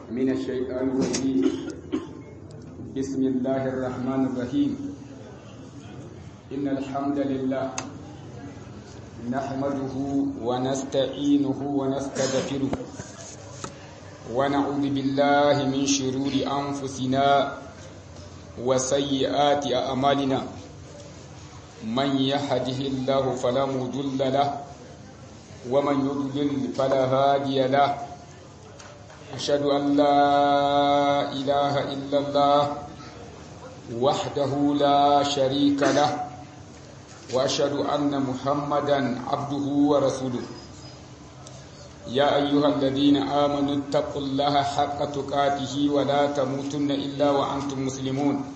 من الشيطان الرجيم بسم الله الرحمن الرحيم إن الحمد لله نحمده ونستعينه ونستغفره ونعوذ بالله من شرور أنفسنا وسيئات أعمالنا من يهده الله فلا مضل له ومن يضلل فلا هادي له أشهد أن لا إله إلا الله وحده لا شريك له وأشهد أن محمدا عبده ورسوله يا أيها الذين آمنوا اتقوا الله حق تقاته ولا تموتن إلا وأنتم مسلمون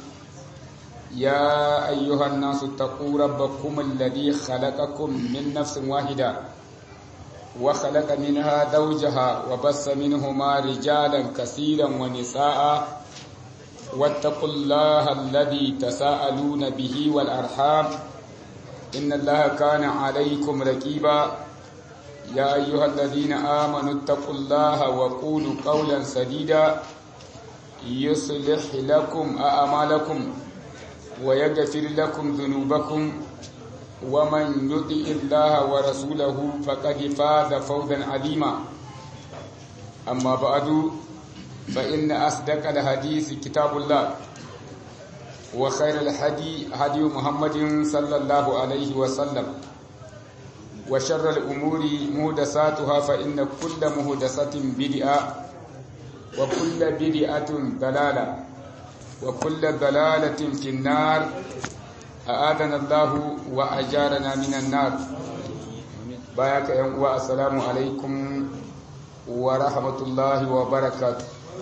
يا أيها الناس اتقوا ربكم الذي خلقكم من نفس واحدة وخلق منها زوجها وبس منهما رجالا كثيرا ونساء واتقوا الله الذي تساءلون به والأرحام إن الله كان عليكم ركيبا يا أيها الذين آمنوا اتقوا الله وقولوا قولا سديدا يصلح لكم أعمالكم ويغفر لكم ذنوبكم ومن يطع الله ورسوله فقد فاز فوزا عظيما أما بعد فإن أصدق الحديث كتاب الله وخير الهدي هدي محمد صلى الله عليه وسلم وشر الأمور مهدساتها فإن كل مهدسة بدعة وكل بدعة ضلالة وكل ضلالة في النار أعاذنا الله وأجارنا من النار بايك يا السلام عليكم ورحمة الله وبركاته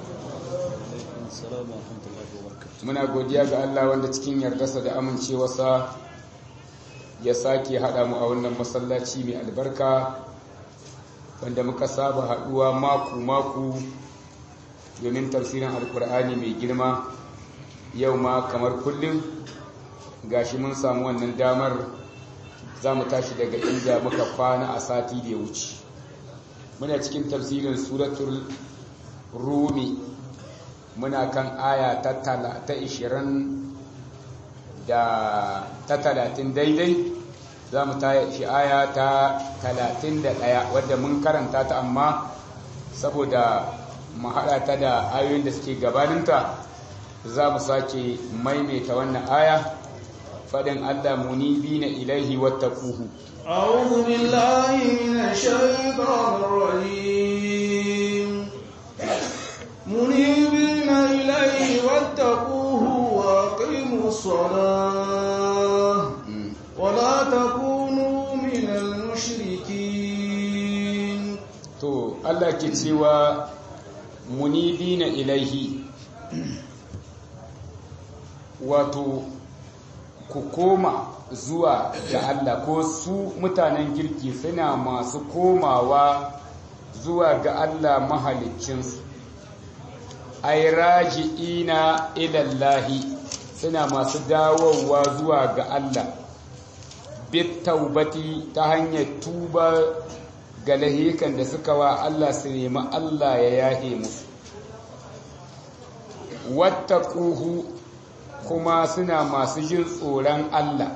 muna godiya ga Allah wanda cikin yardarsa da amincewarsa ya sake haɗa mu a wannan masallaci mai albarka wanda muka saba haɗuwa maku-maku domin tafsirin alkur'ani mai girma yau ma kamar kullum gashi mun samu wannan damar za mu tashi daga inda muka kwana a sati da ya wuce muna cikin tafsirin suratul rumi muna kan aya ta ishirin da ta talatin daidai za mu tashi aya ta talatin da ɗaya wadda mun karanta ta amma saboda mu haɗa ta da ayoyin da suke gabaninta za mu sake maimaita wannan aya faɗin Allah munibi na ilaihi wata kuhu. أعوذ بالله من الشيطان الرجيم منيبين إليه واتقوه وأقيموا الصلاة ولا تكونوا من المشركين To, Allah ke cewa munibi na ilaihi wato ku koma zuwa ga Allah ko su mutanen girki suna masu komawa zuwa ga Allah mahalicinsu ai raji'ina ilallahi suna masu dawowa zuwa ga Allah bit taubati ta hanyar tuba ga lahikan da suka wa Allah su nemi Allah ya yahe musu wattaquhu kuma suna masu jin tsoron Allah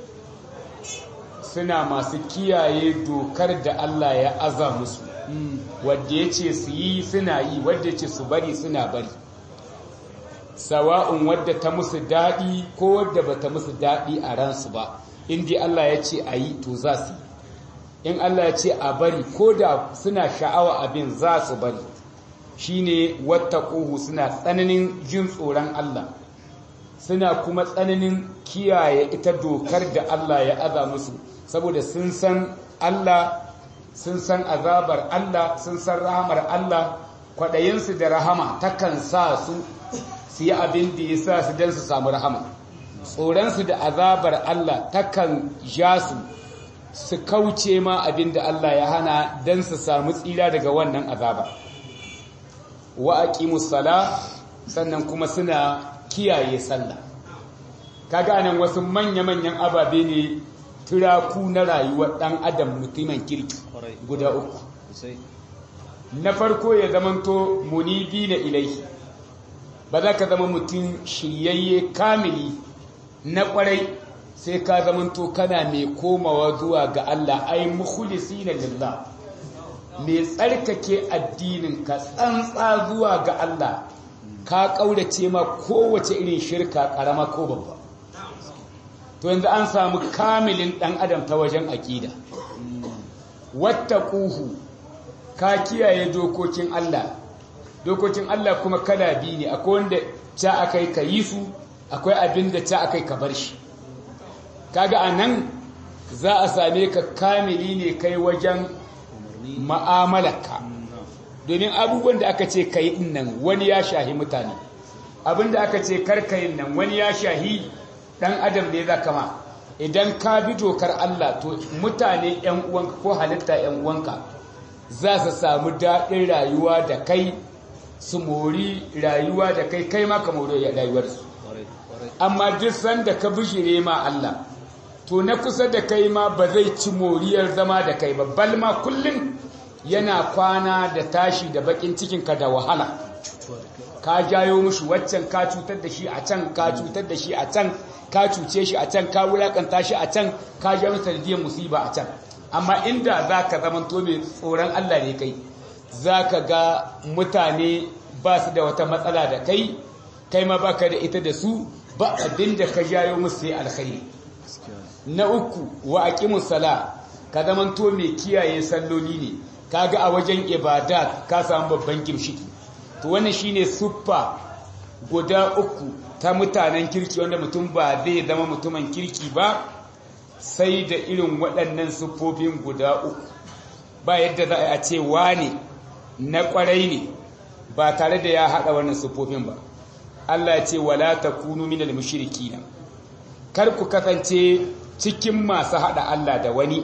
suna masu kiyaye dokar da Allah ya aza musu wadda ya ce su yi suna yi wadda ce su bari suna bari sawa'un wadda ta musu daɗi ko wadda ba ta musu daɗi a ransu ba inda Allah ya ce a yi to za su yi in Allah ya ce a bari ko da suna sha'awa abin za su bari shine wattaquhu suna tsananin jin tsoron Allah suna kuma tsananin kiyaye ita dokar da Allah ya aza musu saboda sun san Allah sun san azabar Allah sun san rahamar Allah kwaɗayinsu da rahama takan sa su su yi abin da ya sa su don su samu rahama tsoronsu da azabar Allah takan ja su su kauce ma abin da Allah ya hana don su samu tsira daga wannan azaba wa aqimus sala sannan kuma suna kiyaye sallah kaga nan wasu manya-manyan ababe ne turaku na rayuwar dan adam mutumin kirki guda uku na farko ya zamanto munibi na ilaihi ba za ka zama mutum shiryayye kamili na kwarai sai ka zamanto kana mai komawa zuwa ga Allah ai mukhlisi na lillah mai tsarkake addinin ka tsantsa zuwa ga Allah ka kaurace ma kowace irin shirka karama ko babba to yanzu an samu kamilin dan adam ta wajen aqida wattaquhu ka kiyaye dokokin Allah dokokin Allah kuma kala biyu ne akwai wanda ca akai ka yi su akwai abin da ca akai ka bar shi kaga anan za a same ka kamili ne kai wajen ma'amalarka domin abubuwan da aka ce ka yi nan wani ya shahi mutane abin da aka ce karkayin nan wani ya shahi dan adam ne za kama idan ka bi dokar Allah to mutane yan uwanka ko halitta yan uwanka za su samu daɗin rayuwa da kai su mori rayuwa da kai kai ma ka mori rayuwarsu amma duk sanda ka bishire ma Allah to na kusa da kai ma ba zai ci moriyar zama da kai ba bal ma kullum yana kwana da tashi da bakin cikinka da wahala ka jayo mushi waccan ka cutar da shi a can ka cutar da shi a can ka cuce shi a can ka wulakanta shi a can ka ja masa sanadiyar musiba a can amma inda za ka zamanto mai tsoron Allah ne kai za ka ga mutane ba su da wata matsala da kai kai ma baka da ita da su ba abin da ka jayo musu sai alkhairi na uku wa aqimus sala ka zamanto mai kiyaye salloli ne kaga a wajen ibadat ka samu babban gimshiki to wannan shine suffa guda uku ta mutanen kirki wanda mutum ba zai zama mutumin kirki ba sai da irin waɗannan siffofin guda uku ba yadda za a ce wane na ƙwarai ne ba tare da ya haɗa wannan siffofin ba Allah ya ce wala takunu minal mushrikina kar ku kasance cikin masu haɗa Allah da wani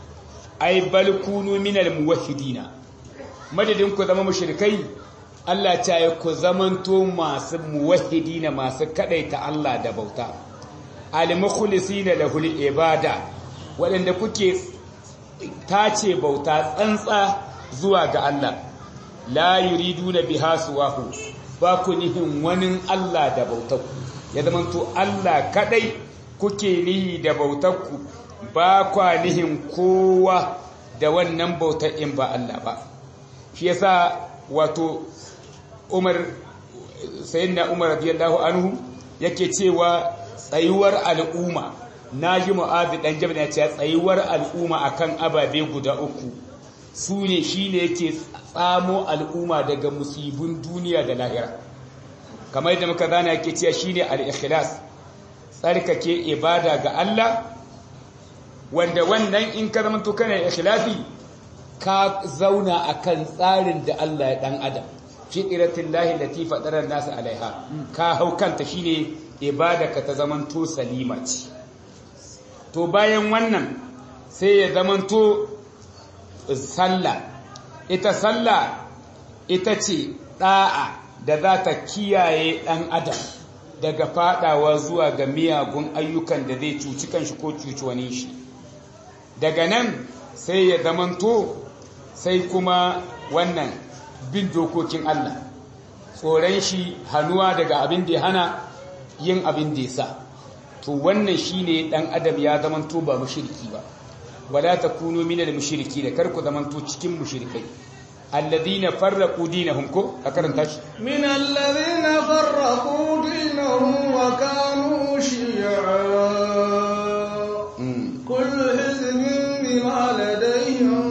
ai bal kunu minal muwahhidina madadin ku zama mushrikai Allah ta yi ku zamanto masu muwahhidina masu kadaita Allah da bauta al-mukhlisina lahul ibada waɗanda kuke tace bauta tsantsa zuwa ga Allah la yuriduna biha suwahu ba ku nihin wani Allah da bautarku ya zamanto Allah kadai kuke nihi da bautarku ba kwa nihin kowa da wannan bautar in ba Allah ba shi yasa wato Umar sayyidina Umar radiyallahu anhu yake cewa tsayuwar al'umma naji Mu'adh dan Jabal ya ce tsayuwar al'umma akan ababe guda uku su ne shine yake tsamo al'umma daga musibin duniya da lahira kamar yadda muka zana yake cewa shine al-ikhlas tsarkake ibada ga Allah wanda wannan in ka zama to kana ikhlasi ka zauna akan tsarin da Allah ya dan adam fitratin lahi lati fadara nasu alaiha ka hau kanta shine ibadaka ta zaman to salima ce to bayan wannan sai ya zaman to sallah ita sallah ita ce da'a da za ta kiyaye dan adam daga fadawa zuwa ga miyagun ayyukan da zai cuci kanshi ko cuci wani shi daga nan sai ya zamanto sai kuma wannan bin dokokin Allah tsoron shi hannuwa daga abin da ya hana yin abin da ya sa to wannan shine dan adam ya zamanto ba mushriki ba wala takunu minal mushriki da karku zamanto cikin mushrikai alladhina farraqu dinahum ko a karanta shi min alladhina farraqu dinahum wa kanu shi'a kullu hizbin bima ladayhim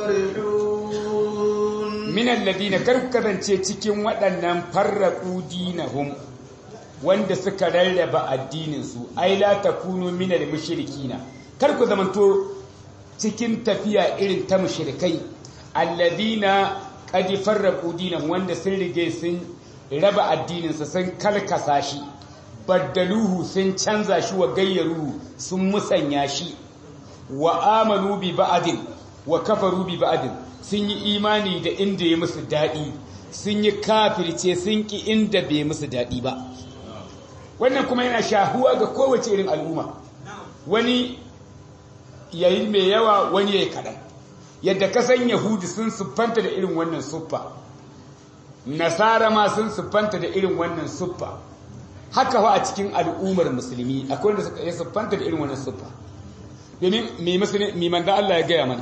farihun min alladhina karku kasance cikin waɗannan farraqu dinahum wanda suka rarraba addinin su ai la takunu minal mushrikina karku zamanto cikin tafiya irin ta mushrikai alladina qad farraqu dinahum wanda sun rige sun raba addininsa sun kalkasa shi baddaluhu sun canza shi wa gayyaruhu sun musanya shi wa amanu bi ba'din wa kafaru bi ba'din sun yi imani da inda ya musu dadi sun yi kafirce sun ki inda bai musu dadi ba wannan kuma yana shahuwa ga kowace irin al'umma wani yayi mai yawa wani yayi kadan yadda ka san yahudi sun siffanta da irin wannan siffa nasara ma sun siffanta da irin wannan siffa haka fa a cikin al'ummar musulmi akwai wanda suka siffanta da irin wannan siffa domin mai musulmi mai manzo Allah ya gaya mana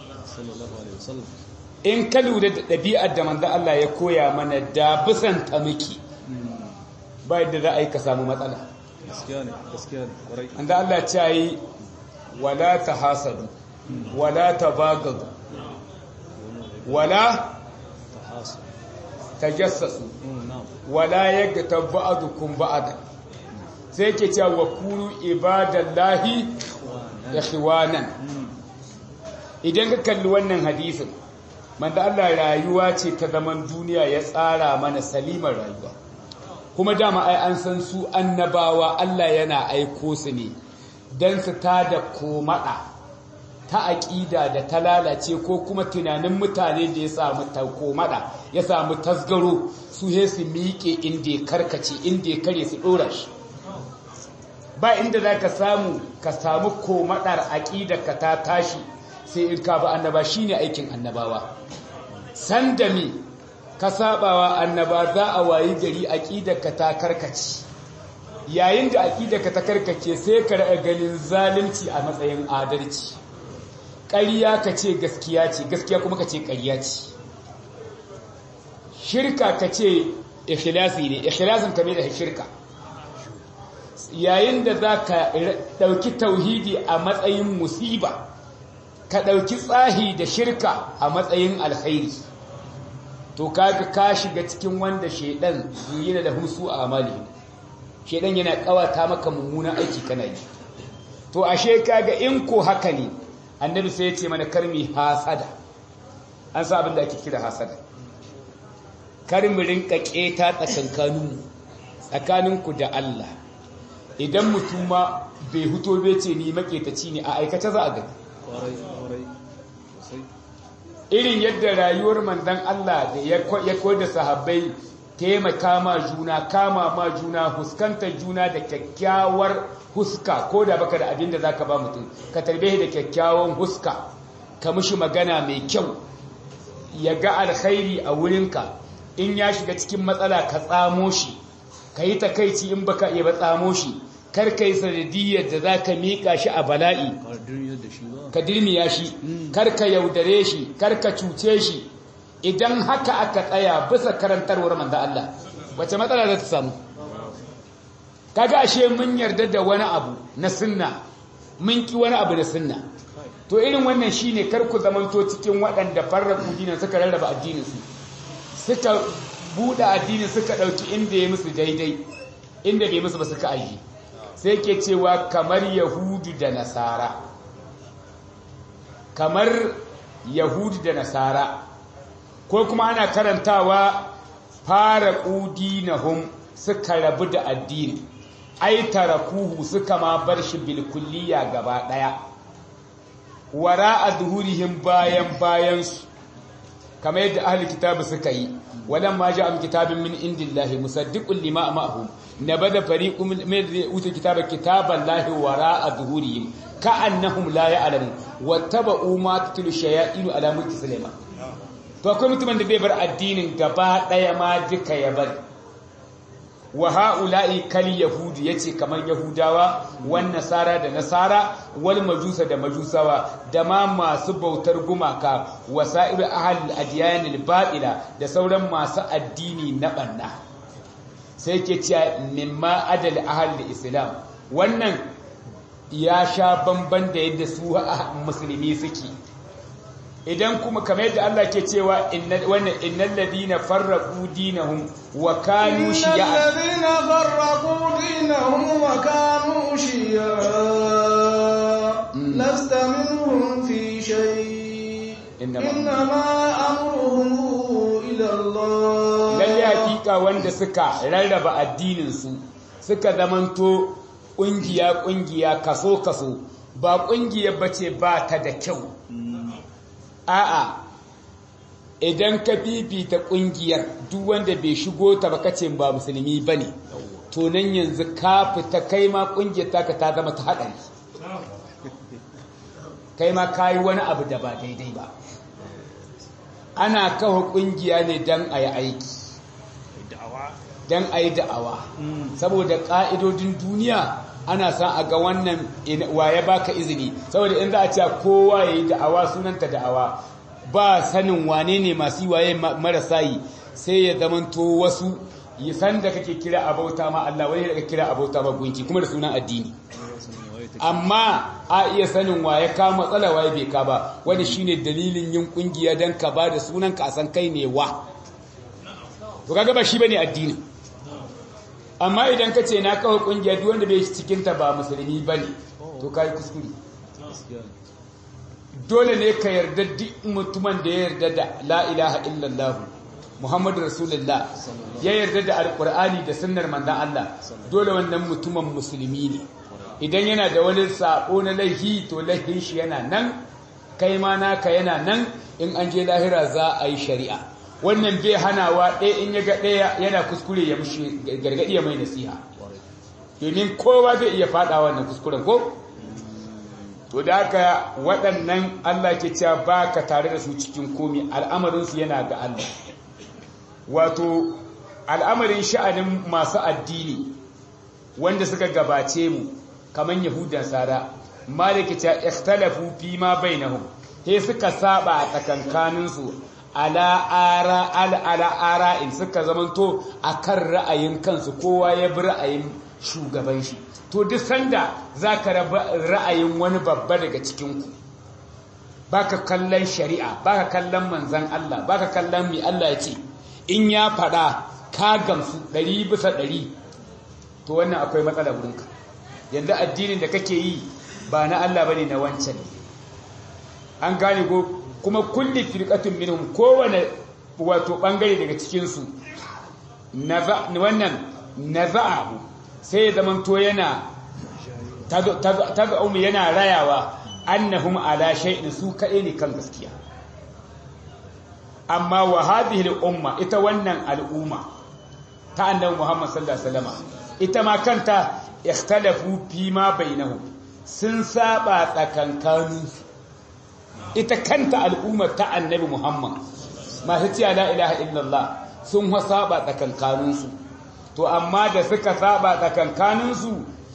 in ka lura da ɗabi'ar da manzo Allah ya koya mana da bisan ta miki ba yadda za a yi ka samu matsala gaskiya ne gaskiya ne kwarai manzo Allah ya ce yi wala tahasadu wala tabagadu wala tahasu tajassasu mm na'am wala yaghtab ba'dukum ba'da sai yake cewa wa kunu ibadallahi ikhwanan idan ka kalli wannan hadisin manzo Allah rayuwa ce ta zaman duniya ya tsara mana salimar rayuwa kuma dama ai an san su annabawa Allah yana aiko su ne dan su tada komada ta aƙida da ta lalace ko kuma tunanin mutane da ya samu komada ya samu tasgaro su he su miƙe inda ya karkace inda ya kare su ɗora shi ba inda za ka samu ka samu komadar aƙida ka ta tashi sai in ka ba annaba shi ne aikin annabawa sanda me ka sabawa annaba za a wayi gari aƙida ka ta karkace yayin da aƙida ka ta karkace sai ka ra'a ganin zalunci a matsayin adalci ƙarya ka ce gaskiya ce gaskiya kuma ka ce ƙarya ce shirka ka ce ikhlasi ne ikhlasin ka mai da shirka yayin da za ka ɗauki tauhidi a matsayin musiba ka ɗauki tsahi da shirka a matsayin alkhairi to kaga ka shiga cikin wanda shaidan yana da husu a amali shaidan yana kawata maka mummunan aiki kana yi to ashe kaga in ko haka ne annabi sai ya ce mana karmi hasada an sa abin da ake kira hasada karmi rinka keta tsakankaninmu tsakaninku da Allah idan mutuma bai huto bai ce ni maketaci ne a aikace za a gani kwarai kwarai sosai irin yadda rayuwar manzon Allah da ya koyar da sahabbai taimaka ma juna kama ma juna huskantar juna da kyakkyawar huska ko da baka da abin da zaka ba mutum ka tarbe da kyakkyawan huska ka mishi magana mai kyau ya ga alkhairi a wurinka in ya shiga cikin matsala ka tsamo shi ka yi takaici in baka iya ba tsamo shi kar ka yi sanadiyyar da za ka miƙa shi a bala'i kardin yadda shi ba ka dirmiya shi kar ka yaudare shi kar ka cuce shi idan haka aka tsaya bisa karantarwar manzo Allah wace matsala za ta samu kaga ashe mun yarda da wani abu na sunna mun ki wani abu na sunna to irin wannan shine kar ku zamanto cikin waɗanda farraku dinin suka rarraba addinin su suka buɗe addinin suka ɗauki inda ya musu daidai inda bai musu ba suka aji sai ke cewa kamar yahudu da nasara kamar yahudu da nasara ko kuma ana karantawa fara ƙudinahum suka rabu da addini ai tarakuhu suka ma bar shi bilkulliya gaba ɗaya wara a zuhurihim bayan bayansu kamar yadda ahli kitabu suka yi walan ma ja'a kitabin min indillahi musaddiqun lima ma'ahum nabada fariqun min utul kitaba kitaballahi wara zuhurihim ka'annahum la ya'lamun wattaba'u ma tutlu shayatin ala mulki sulaiman to akwai mutumin da bai bar addinin gaba daya ma duka ya bari wa ha'ula'i kal yahudi yace kamar yahudawa wan nasara da nasara wal majusa da majusawa da ma masu bautar gumaka wasa'ir ahli adyan al batila da sauran masu addini na banna sai ke cewa mimma adal ahli islam wannan ya sha bamban da yadda su musulmi suke idan kuma kamar yadda Allah ke cewa wannan innal ladina farraqu dinahum wa kanu shi'a innal ladina farraqu dinahum wa kanu shi'a lasta minhum fi shay innama amruhum ila Allah lalle hakika wanda suka rarraba addinin su suka zamanto kungiya kungiya kaso kaso ba kungiyar bace ba ta da kyau a'a idan ka bibita kungiyar duk wanda bai shigo ta ba kace ba musulmi bane to nan yanzu ka fita kai ma kungiyar taka ta zama ta hadari kai ma kayi wani abu da ba daidai ba ana kawo kungiya ne don a yi aiki don a yi da'awa saboda ƙa'idodin duniya ana san a ga wannan waye baka izini saboda in za a ce kowa ya yi da'awa sunanta da'awa ba sanin wane ne masu waye marasa yi sai ya zamanto wasu yi san da kake kira abauta ma Allah wani da kake kira abauta ma gunki kuma da sunan addini amma a iya sanin waye ka matsala waye bai ka ba wani shine dalilin yin kungiya dan ka ba da sunan ka san kai ne wa to kaga ba shi bane addini amma idan ka ce na kawo kungiya duk wanda bai cikin ta ba musulmi bane to kai kuskure dole ne ka yarda duk mutumin da ya yarda da la ilaha illallah Muhammadu Rasulullah ya yarda da alkur'ani da sunnar manzon Allah dole wannan mutumin musulmi ne idan yana da wani sako na laihi to laihin shi yana nan kai ma naka yana nan in an je lahira za a yi shari'a wannan bai hanawa ɗaya in ya ga ɗaya yana kuskure ya mushi gargaɗi ya mai nasiha domin kowa zai iya faɗa wannan kuskuren ko to da haka waɗannan Allah ke cewa ba ka tare da su cikin komi al'amarinsu yana ga Allah wato al'amarin sha'anin masu addini wanda suka gabace mu kamar yahudan sara maliki ta ikhtalafu fi ma bainahum he suka saba a tsakankaninsu ala ara al ala ara'in suka zamanto akan ra'ayin kansu kowa ya bi ra'ayin shugaban shi to duk sanda zaka raba ra'ayin wani babba daga cikin ku baka kallon shari'a baka kallon manzon Allah baka kallon mi Allah ya ce in ya fada ka gamsu 100 bisa 100 to wannan akwai matsala wurinka yanzu addinin da kake yi ba na Allah bane na wancan an gane go kuma kulli firqatun minhum kowane wato bangare daga cikin su wannan naza'ahu sai ya zaman to yana taga umu yana rayawa annahum ala shay'in su kaɗai ne kan gaskiya amma wa hadhihi al-umma ita wannan al'umma ta annabi Muhammad sallallahu alaihi wasallam ita ma kanta ikhtalafu fi ma bainahum sun saba tsakankanin ita kanta al'ummar ta annabi Muhammad masu cewa la ilaha illallah sun ha saba tsakankanin su to amma da suka saba tsakankanin su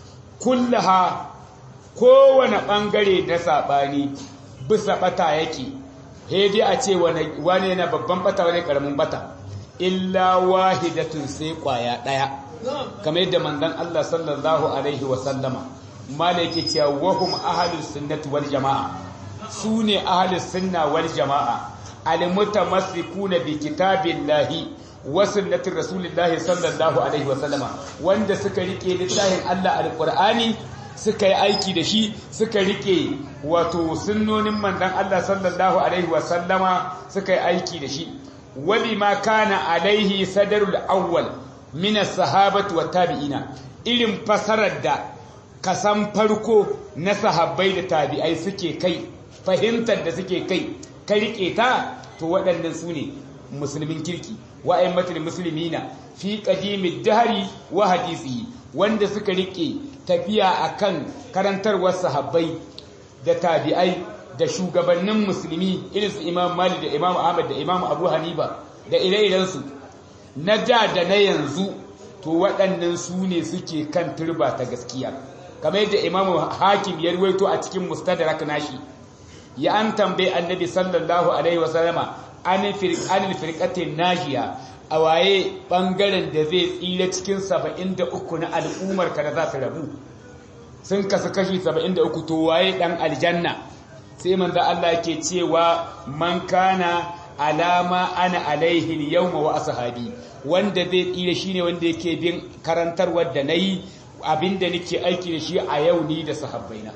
kullaha kowane bangare na sabani bisa bata yake dai a ce wani yana babban bata wani karamin bata illa wahidatun sai kwaya daya kamar yadda manzon Allah sallallahu alaihi wa sallama malaki cewa wahum ahlus sunnati wal jamaa sune ahlus sunna wal jamaa almutamassikuna bi kitabillahi wa sunnati rasulillahi sallallahu alaihi wa sallama wanda suka rike littafin Allah alqur'ani suka yi aiki da shi suka rike wato sunnonin manzon Allah sallallahu alaihi wa sallama suka yi aiki da shi wa bima kana alaihi sadarul awwal min as-sahabati wat tabi'ina irin fasarar da kasan farko na sahabbai da tabi'ai suke kai fahimtar da suke kai ka rike ta to waɗannan su ne musulmin kirki wa'aymatul muslimina fi qadimid dahri wa hadisi wanda suka rike tafiya akan karantarwar sahabbai da tabi'ai da shugabannin musulmi irin su Imam Malik da Imam Ahmad da Imam Abu Hanifa da ire-irensu na da da na yanzu to waɗannan su ne suke kan turba ta gaskiya kamar yadda imamu hakim ya ruwaito a cikin mustadrak nashi ya an tambaye annabi sallallahu alaihi wasallama an firqatin najiya a waye bangaren da zai tsira cikin 73 na al'ummar ka da za su rabu sun kasu kashi 73 to waye dan aljanna sai manzo Allah yake cewa man kana alama ana alaihi yawma wa ashabi wanda zai tsira shine wanda yake bin karantarwar da nayi abinda nake aiki da shi a yau ni da sahabbaina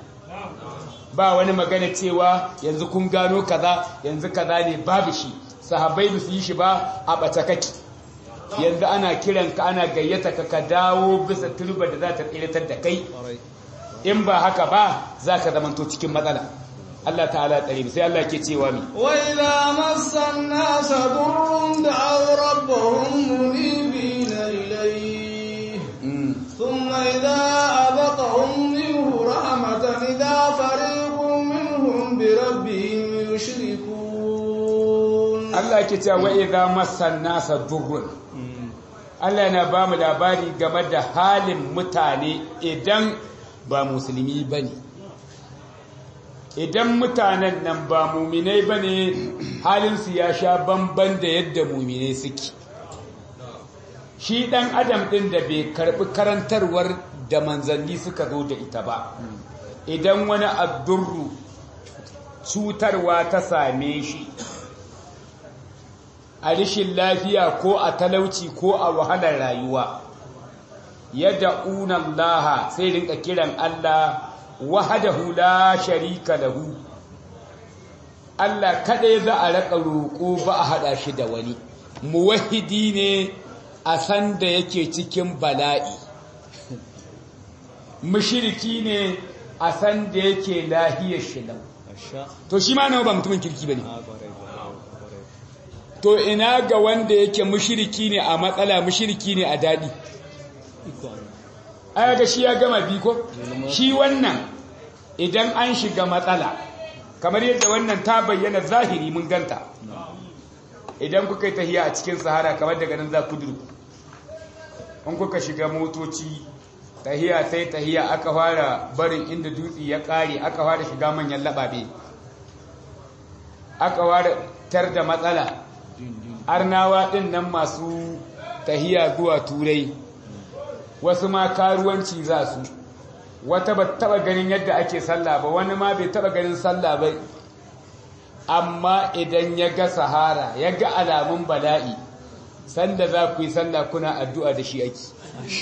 ba wani magana cewa yanzu kun gano kaza yanzu kaza ne babu shi sahabbai ba su yi shi ba a bata kake yanzu ana kiran ka ana gayyata ka ka dawo bisa turba da za ta tsiratar da kai in ba haka ba za ka zamanto cikin matsala Allah ta'ala tsare sai Allah ke cewa mi wa idza massan nas durrun da'aw rabbahum munibina ilayhi thumma idza abaqahum minhu rahmatan idza fariqun minhum bi yasa yake cewa wa idza massan nasa durrun Allah yana ba mu labari game da halin mutane idan ba musulmi bane idan mutanen nan ba muminai bane halin su ya sha bamban da yadda muminai suke shi dan adam din da bai karbi karantarwar da manzanni suka zo da ita ba idan wani addurru cutarwa ta same shi a rishin lafiya ko a talauci ko a wahalar rayuwa yadda unan laha sai rinka kiran Allah wahadahu la sharika lahu Allah kadai za a raka roƙo ba a hada shi da wani muwahidi ne a san da yake cikin bala'i mushriki ne a san da yake lahiyar shi lau to shi ma nawa ba mutumin kirki bane to ina ga wanda yake mushriki ne a matsala mushriki ne a dadi aya ga shi ya gama biko shi wannan idan an shiga matsala kamar yadda wannan ta bayyana zahiri mun ganta idan kuka yi tahiya a cikin sahara kamar daga nan za ku durku in kuka shiga motoci tahiya sai tahiya aka fara barin inda dutse ya kare aka fara shiga manyan lababe aka fara tar da matsala arnawa din nan masu tahiya zuwa turai wasu ma karuwanci za su wata ba taba ganin yadda ake sallah ba wani ma bai taba ganin sallah ba amma idan ya ga sahara ya ga alamun bala'i sanda za ku yi sallah kuna addu'a da shi ake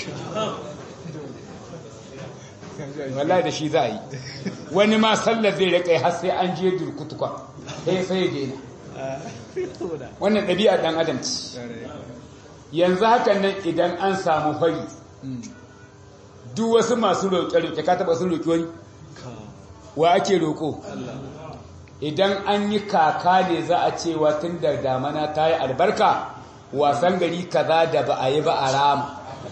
walla da shi za a yi wani ma sallar zai rika har sai an je durkutukwa sai sai ya daina wannan ɗabi'a ɗan adam ce yanzu hakan nan idan an samu fari duk wasu masu roƙe-roƙe ka taɓa sun roƙi wani wa ake roƙo idan an yi kaka ne za a cewa tun da damana ta yi albarka wasan gari kaza da ba a yi ba a rama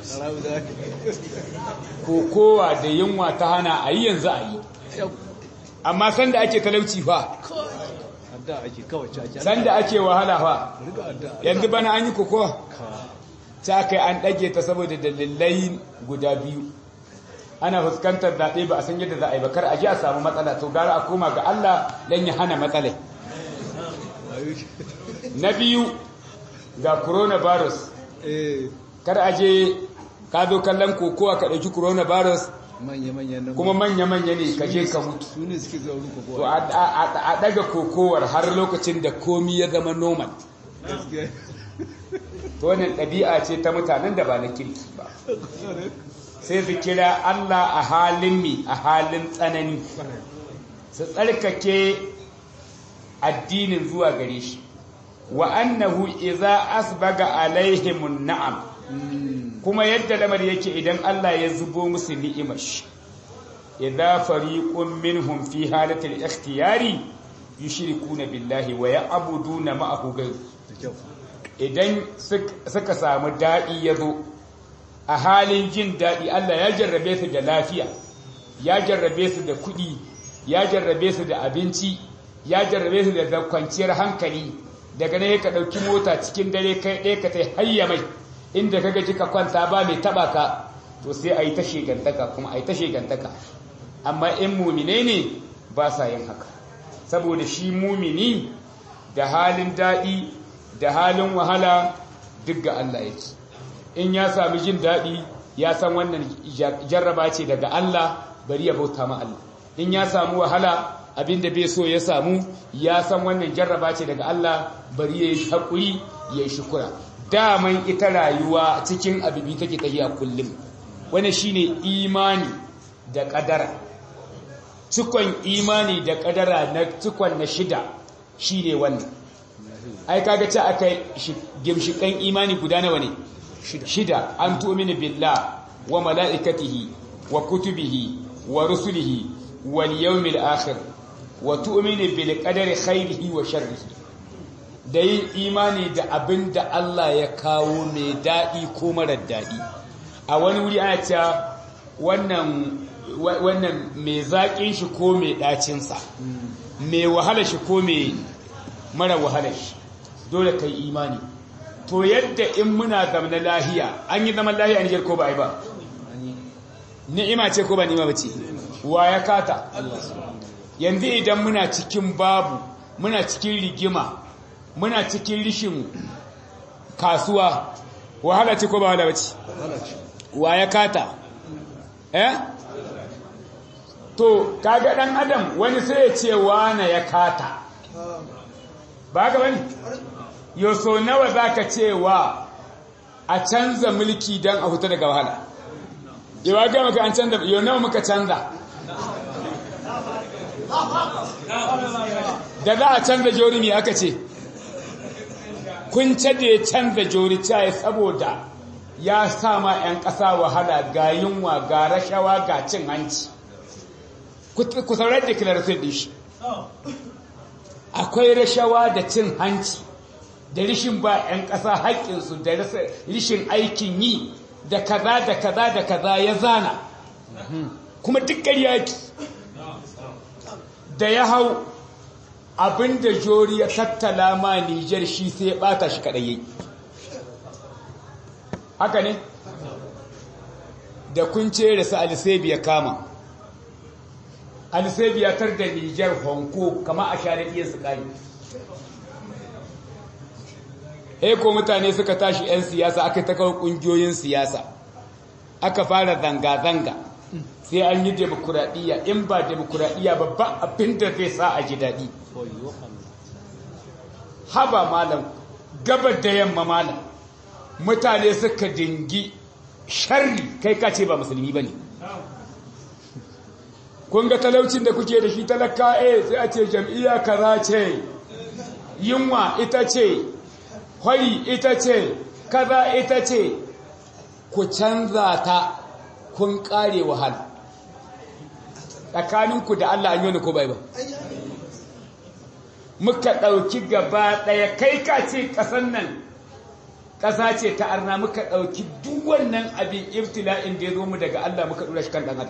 kokowa da yunwa ta hana a yi yanzu a yi amma sanda ake talauci fa sanda ake wahala fa yanzu bana an yi kokowa ta kai an ɗage ta saboda dalilai guda biyu ana fuskantar zaɓe ba a san yadda za a yi bakar a ji a samu matsala to gara a koma ga Allah don ya hana matsalai na biyu ga coronavirus kar a je ka zo kallon kokowa ka ɗauki coronavirus kuma manya-manya ne ka je ka mutu to a ɗaga kokowar har lokacin da komi ya zama normal to wannan ɗabi'a ce ta mutanen da ba na kirki ba sai su kira Allah a halin mi a halin tsanani su tsarkake addinin zuwa gare shi wa annahu idza asbaga alaihimun na'am kuma yadda lamar yake idan Allah ya zubo musu ni'imar shi idza fariqun minhum fi halatil ikhtiyari yushrikuna billahi wa ya'buduna ma'ahu ghayr idan suka samu dadi yazo a halin jin dadi Allah ya jarrabe su da lafiya ya jarrabe su da kuɗi ya jarrabe su da abinci ya jarrabe su da kwanciyar hankali daga ne ka ɗauki mota cikin dare kai ɗaya ka tai hayya mai inda ka gaji ka kwanta ba mai taɓa ka to sai a yi ta shegantaka kuma a yi ta shegantaka amma in mumine ne ba sa yin haka saboda shi mumini da halin daɗi da halin wahala duk ga Allah yake in ya sami jin daɗi ya san wannan jarraba ce daga Allah bari ya bauta ma Allah in ya samu wahala abinda bai so ya samu ya san wannan jarraba ce daga Allah bari ya yi haƙuri ya yi shukura daman ita rayuwa cikin abibi take tafiya kullum wani shine imani da ƙadara cikon imani da ƙadara na cikon na shida shine wannan ai kaga ce aka gimshikan imani guda nawa ne shida an tu'minu billah wa mala'ikatihi wa kutubihi wa rusulihi wal yawmil akhir wa tu'minu bil qadari khairihi wa sharrihi da yin imani da abin da Allah ya kawo mai daɗi ko marar daɗi a wani wuri ana cewa wannan wannan mai zaƙin shi ko mai ɗacinsa mai wahala shi ko mai mara wahala shi dole kai imani to yadda in muna zama lahiya an yi zaman lahiya Nijar ko ba a yi ba ni'ima ce ko ba ni'ima ba ce wa ya kata yanzu idan muna cikin babu muna cikin rigima muna cikin rishin kasuwa wahala ce ko ba wahala ba ce wa ya kata eh to kaga dan adam wani sai ya ce wane ya kata ba ga bane yo so nawa zaka cewa a canza mulki dan a huta daga wahala yawa ga maka an canza yo nawa muka canza da za a canza jorimi aka ce kun ce da ya canza jori caye saboda ya sama 'yan ƙasa wahala ga yunwa ga rashawa ga cin hanci ku saurar da kilarfin ɗin shi akwai rashawa da cin hanci da rishin ba 'yan ƙasa haƙƙinsu da rishin aikin yi da kaza da kaza da kaza ya zana kuma duk ƙaryaki da ya hau abinda jori ya tattala ma Nijar shi sai ya bata shi kadai haka ne da kun ce da su alisebi ya kama alisebi ya tar da Nijar honko kama a share iya su kai eh ko mutane suka tashi 'yan siyasa aka ta kawo kungiyoyin siyasa aka fara zanga-zanga sai an yi demokuraɗiyya in ba demokuraɗiyya ba ba abin da zai sa a ji daɗi haba malam gabar da yamma malam mutane suka dingi sharri kai ka ce ba musulmi ba ne kun ga talaucin da kuke da shi talaka eh sai a ce jam'iyya kaza ce yunwa ita ce hwari ita ce kaza ita ce ku canza ta kun kare wahala tsakaninku da Allah an yi ko bai ba muka ɗauki gaba ɗaya kai ka ce ƙasan nan ƙasa ce ta arna muka ɗauki duk wannan abin ibtila'in da ya zo mu daga Allah muka ɗura shi kan ɗan adam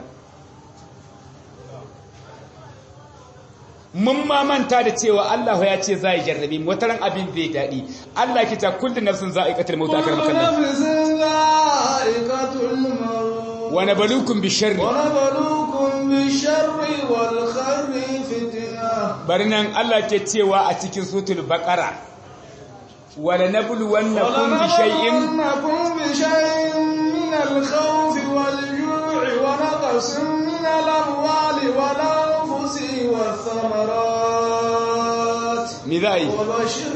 mun ma manta da cewa Allah ya ce za a jarrabe mu wataran abin zai daɗi Allah ki ta kullu nafsin za'iqatul maut akar makallan wa nabluukum bisharri wa nabluukum bisharri wal khairi fitna bari nan Allah ke cewa a cikin sutul baqara wa lanabluwannakum bi shay'in ونبلونكم بشيء من الخوف والجوع ونقص من الأموال والأنفس والثمرات me za a yi وبشر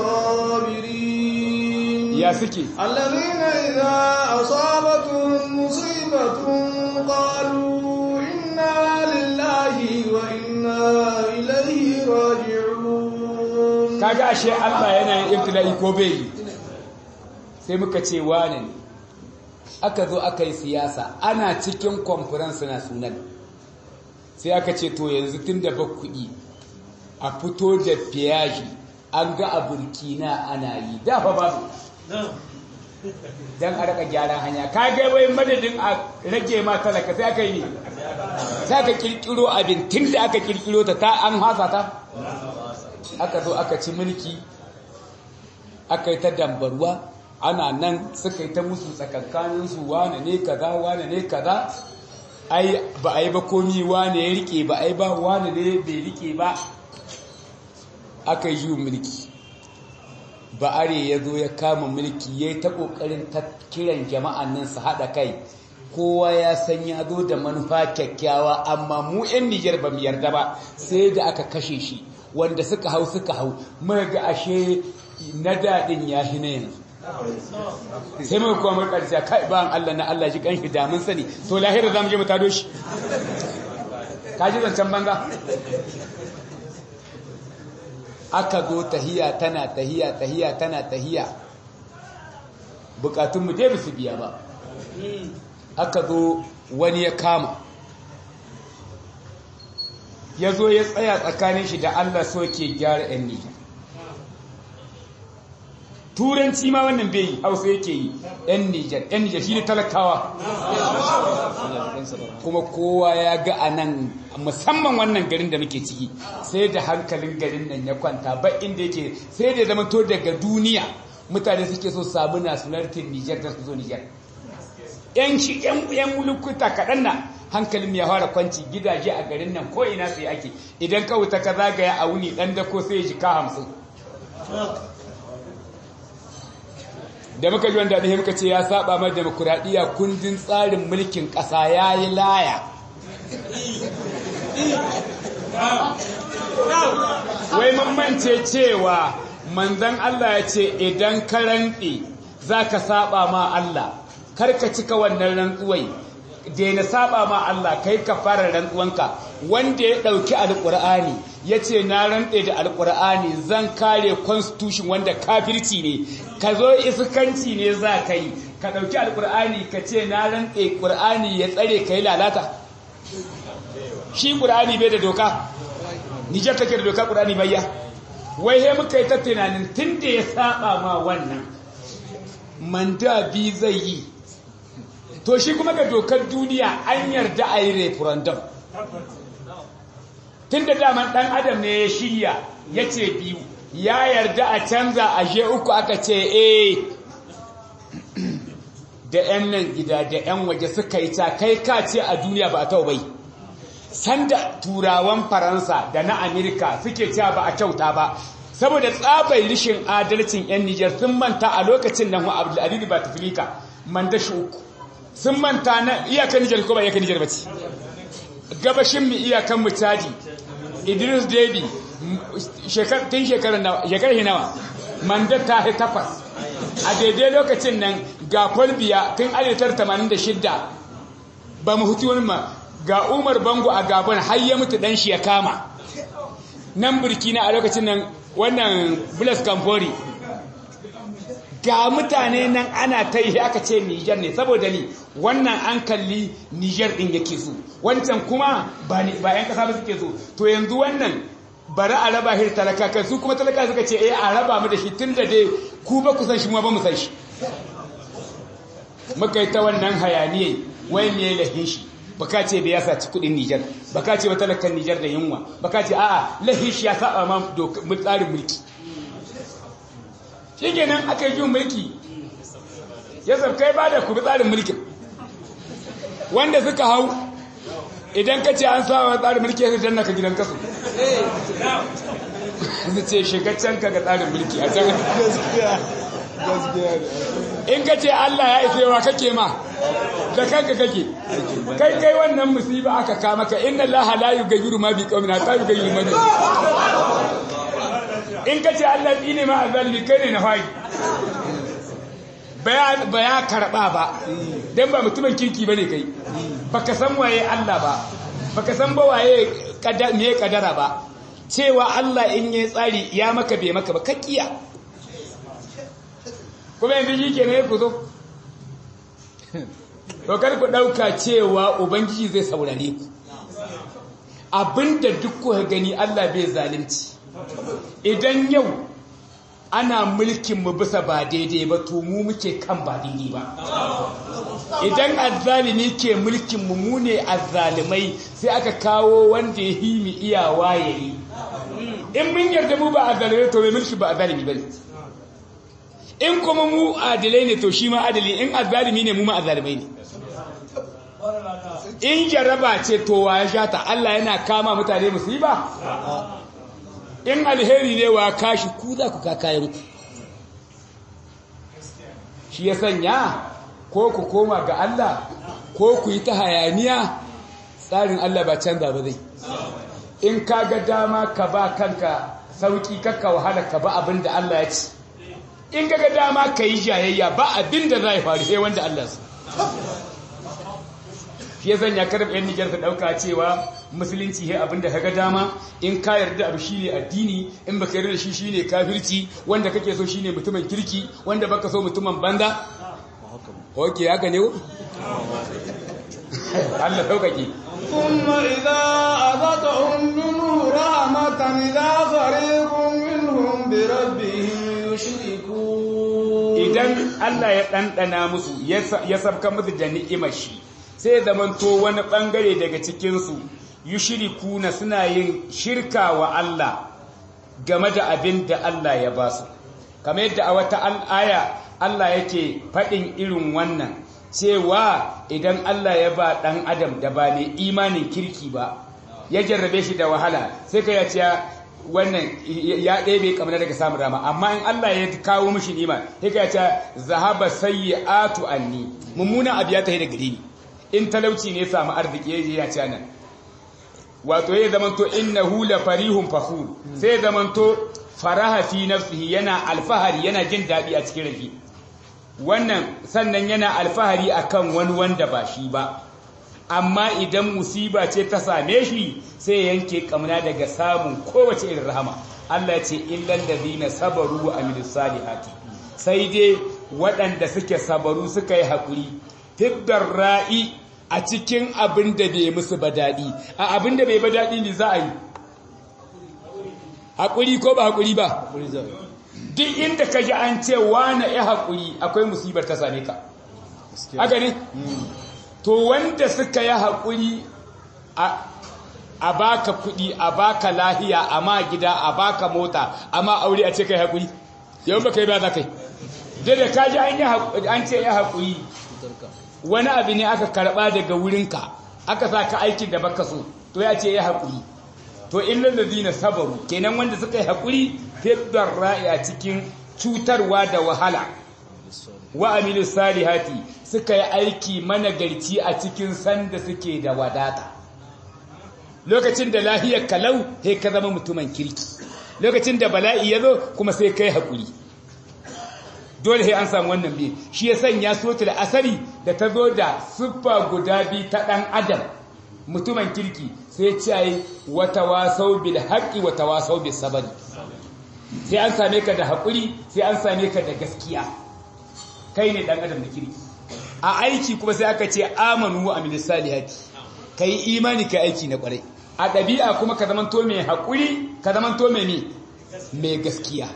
الصابرين ya suke الذين إذا أصابتهم مصيبة قالوا إنا لله وإنا إليه راجعون kaga ashe Allah yana yin ibtila'i ko bai yi sai muka ce wane ne aka zo aka yi siyasa ana cikin conference na sunan sai aka ce to yanzu tun da kuɗi a fito da fiyaji an ga a burkina ana yi dafa babu don a raka gyaran hanya ka ga wai madadin a rage ma talaka sai aka yi ne sai aka kirkiro abin tun da aka kirkiro ta ta an hasa ta aka zo aka ci mulki aka yi ta dambarwa ana nan suka yi ta musu tsakankaninsu wane ne kaza wane ne kaza ai ba a yi ba komi wane ya rike ba ai ba wane ne bai rike ba aka yi mulki ba'are ya zo ya kama mulki ya yi ta ƙoƙarin ta kiran jama'an nan su haɗa kai kowa ya san ya zo da manufa kyakkyawa amma mu 'yan nijar ba mu yarda ba sai da aka kashe shi wanda suka hau suka hau muka ga ashe na daɗin ya shi na yanzu sai muka kuma muka ƙarshe kai ba Allah na Allah ji kanshi da mun sani to lahira za mu je mu tado shi ka ji zancen banza aka zo tahiya tana tahiya tahiya tana tahiya bukatunmu dai ba su biya ba aka zo wani ya kama ya zo ya tsaya tsakanin shi da Allah so ke gyara ‘yan Nijar turanci ma wannan bai yi hausa yake yi yan nijar yan nijar shi ne talakawa kuma kowa ya ga a nan musamman wannan garin da muke ciki sai da hankalin garin nan ya kwanta ba inda yake sai da zama to daga duniya mutane suke so samu nationalitin nijar da su zo nijar yan shi yan mulukuta kaɗan na hankalin ya fara kwanci gidaje a garin nan ko ina sai ake idan ka wuta ka zagaya a wuni ɗan da ko sai ya ji ka hamsin da muka ji wanda ɗaya muka ce ya saba mai demokuraɗiyya kundin tsarin mulkin ƙasa ya yi laya wai mamance cewa manzan Allah ya ce idan ka rantse za ka saba ma Allah karka cika wannan rantsuwai daina saba ma Allah kai ka fara rantsuwanka wanda ya ɗauki alƙur'ani ya ce na rantse da alƙur'ani zan kare constitution wanda kafirci ne ka zo iskanci ne za ka yi ka ɗauki alƙur'ani ka ce na rantse ƙur'ani ya tsare ka yi lalata shi ƙur'ani bai da doka nijar take da doka ƙur'ani bayya wai he muka yi ta tunanin tun da ya saba ma wannan manda bi zai yi to shi kuma ga dokar duniya an yarda a yi referendum tun da daman ɗan adam ne ya shirya ya ce biyu ya yarda a canza a je uku aka ce eh da 'yan nan gida da 'yan waje suka yi ta kai ka ce a duniya ba a tau bai sanda turawan faransa da na amerika suke cewa ba a kyauta ba saboda tsabai rishin adalcin 'yan nijar sun manta a lokacin nan wa abdulaziz ba tafilika manda shi uku sun manta na iyakan nijar ko ba iyakan nijar ba ce gabashin mu iyakan mu caji idris debi tun shekarar nawa manda ta takwas a daidai lokacin nan ga kwalbiya tun 1986 ba mu hutu wani ma ga umar bango a gabon har ya mutu dan shi ya kama nan burkina a lokacin nan wannan bulas kamfori ga mutane nan ana ta yi aka ce nijar ne saboda ni wannan an kalli nijar din yake so wancan kuma ba yan kasa ba suke so to yanzu wannan bari a raba shi talaka kai su kuma talaka suka ce eh a raba mu da shi tun da dai ku ba ku san shi mu ba mu san shi muka yi ta wannan hayaniyai wai me lahin shi baka ce da ya saci kudin Nijar baka ce wata lakan Nijar da yunwa baka ce a'a lahin shi ya saba ma tsarin mulki shi kenan aka yi jin mulki ya kai ba da kubi tsarin mulkin wanda suka hau idan ka ce an saba tsarin mulki ya danna ka gidan kasu su ce shigaccen ka ga tsarin mulki a can in ka ce Allah ya isa yawa kake ma da kanka kake kai kai wannan musiba aka kama ka inna Allah la yughayyiru ma bi qaumin hatta yughayyiru ma bi in ka ce Allah ne ma azalimi kai ne na fari ba ya karɓa ba don ba mutumin kirki ba ne kai ba ka san waye Allah ba ba ka san ba waye me kadara ba cewa Allah in yi tsari ya maka bai maka ba kakkiya kuma yanzu shi ke ne ku zo kar ku ɗauka cewa ubangiji zai saurare ku abinda duk kuka gani Allah bai zalunci idan yau ana mulkin mu bisa ba daidai ba to mu muke kan ba daidai ba idan azzalimi ke mulkin mu mu ne azzalimai sai aka kawo wanda ya himi iyawa yayi in mun yarda mu ba azzalimai to mai mulki ba azzalimi bane in kuma mu adilai ne to shi ma adali in azzalimi ne mu ma azzalimai ne in jaraba ce to wa ya shata Allah yana kama mutane musiba in alheri ne wa kashi ku za ku kakayen ku shi ya sanya ko ku koma ga Allah ko ku yi ta hayaniya tsarin Allah ba canza ba zai in ka ga dama ka ba kanka sauki kakka wahala ka ba abin da Allah ya ci in ka ga dama ka yi jayayya ba abin da zai faru sai wanda Allah su shi ya sanya karɓar yan Nijar ta ɗauka cewa musulunci he abin da kaga dama in ka yarda abu shine addini in baka yarda da shi shine kafirci wanda kake so shine mutumin kirki wanda baka so mutumin banza oke haka ne Allah saukake ثم إذا أذقهم منه رحمة إذا فريق منهم بربهم يشركون idan Allah ya ɗanɗana musu ya sabka musu da ni'imar shi sai ya zamanto wani ɓangare daga cikinsu yushirikuna suna yin shirka wa Allah game da abin da Allah ya ba su kamar yadda a wata aya Allah yake faɗin irin wannan cewa idan Allah ya ba ɗan adam da ba mai imanin kirki ba ya jarrabe shi da wahala sai ka yace wannan ya ɗebe kamar daga samun rama amma in Allah ya kawo mishi nima sai ka yace zahaba sayyi'atu anni mummuna abu ya tafi da gare ni in talauci ne samu arziki ya ce nan wato ya zamanto innahu la farihun fakhur sai ya zamanto faraha fi nafsihi yana alfahari yana jin daɗi a cikin rafi wannan sannan yana alfahari akan wani wanda ba shi ba amma idan musiba ce ta same shi sai yanke kamna daga samun kowace irin rahama Allah ce illal ladina sabaru wa amilus salihati sai dai waɗanda suke sabaru suka yi haƙuri fiddar ra'i a cikin abin da bai musu ba daɗi a abin da bai ba daɗi ne za a yi haƙuri ko ba haƙuri ba duk inda ka ji an ce wane ya haƙuri akwai musibar ta same ka haka ne to wanda suka yi haƙuri a baka kuɗi a baka lahiya a ma gida a baka mota a ma aure a ce kai haƙuri yau ba kai ba za kai da da ka ji an ce ya haƙuri wani abu ne aka karɓa daga wurinka aka sa ka aikin da baka so to ya ce ya haƙuri to illal ladina sabaru kenan wanda suka yi haƙuri fiddar ra'i a cikin cutarwa da wahala wa amilu salihati suka yi aiki managarci a cikin sanda suke da wadata lokacin da lahiyar kalau sai ka zama mutumin kirki lokacin da bala'i ya zo kuma sai kai haƙuri dole sai an samu wannan biyu shi ya sanya sotul asari da ta zo da siffa guda biyu ta ɗan adam mutumin kirki sai ce wata wasau bil haƙi wata wasau bil sabari sai an same ka da haƙuri sai an same ka da gaskiya kai ne ɗan adam da kirki a aiki kuma sai aka ce amanu wa amilis salihati ka yi imani ka aiki na ƙwarai a ɗabi'a kuma ka zamanto mai haƙuri ka zamanto mai mai gaskiya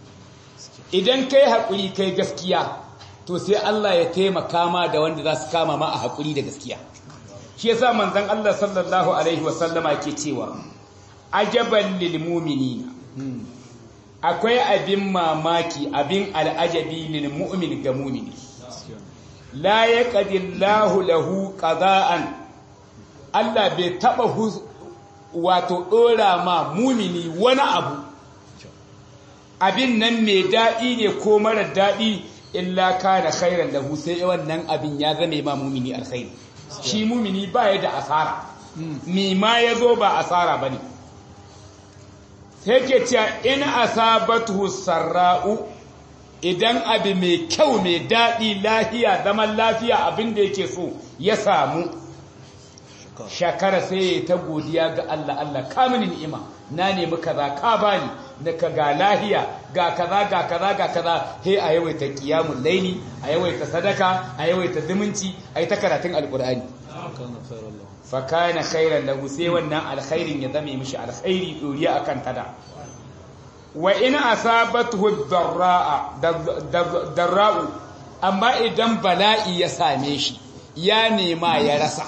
idan kai haƙuri kai gaskiya to sai Allah ya taimaka ma da wanda za su kama ma a haƙuri da gaskiya shi yasa manzon Allah sallallahu alaihi wasallama ke cewa ajaban lil mu'minina akwai abin mamaki abin al'ajabi lil mu'min ga mu'mini la yaqdillahu lahu qada'an Allah bai taba wato dora ma mu'mini wani abu abin nan mai daɗi ne ko mara daɗi illa kana khairan lahu sai wannan abin ya zame ma mu'mini alkhairi shi mu'mini ba ya da asara mi ma yazo ba asara bane sai ke cewa in asabatu sarra'u idan abu mai kyau mai daɗi lafiya zaman lafiya abin da yake so ya samu shakara sai ya ta godiya ga Allah Allah ka mini ni'ima na nemi kaza ka bani na ka ga lahiya ga kaza ga kaza ga kaza he a yawaita qiyamul laili a yawaita sadaka a yawaita zumunci a yi ta karatun alqur'ani fa kana khairan lahu sai wannan alkhairin ya zame mishi alkhairi doriya akan tada wa in asabatuhu darra'a darra'u amma idan bala'i ya same shi ya nema ya rasa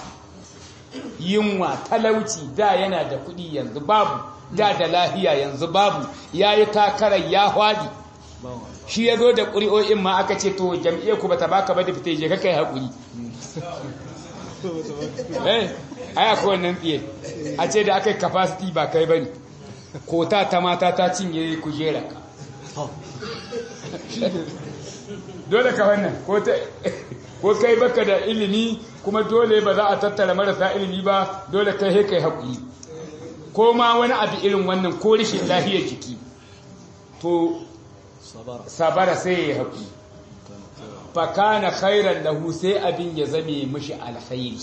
yunwa talauci da yana da kuɗi yanzu babu da da lahiya yanzu babu yayi takarar ya hwadi shi ya zo da ƙuri'o'in ma aka ce to jam'iyyar ku bata baka ba da fita je kai haƙuri eh ai akwai wannan tsiye a ce da aka yi capacity ba kai bane kota ta mata ta cinye kujera ka dole ka wannan ko kai baka da ilimi kuma dole ba za a tattara marasa ilimi ba dole kai he kai haƙuri ko ma wani abu irin wannan ko rashin lafiyar jiki to sabara sai ya haƙuri fakana khairan lahu sai abin ya zame mishi alkhairi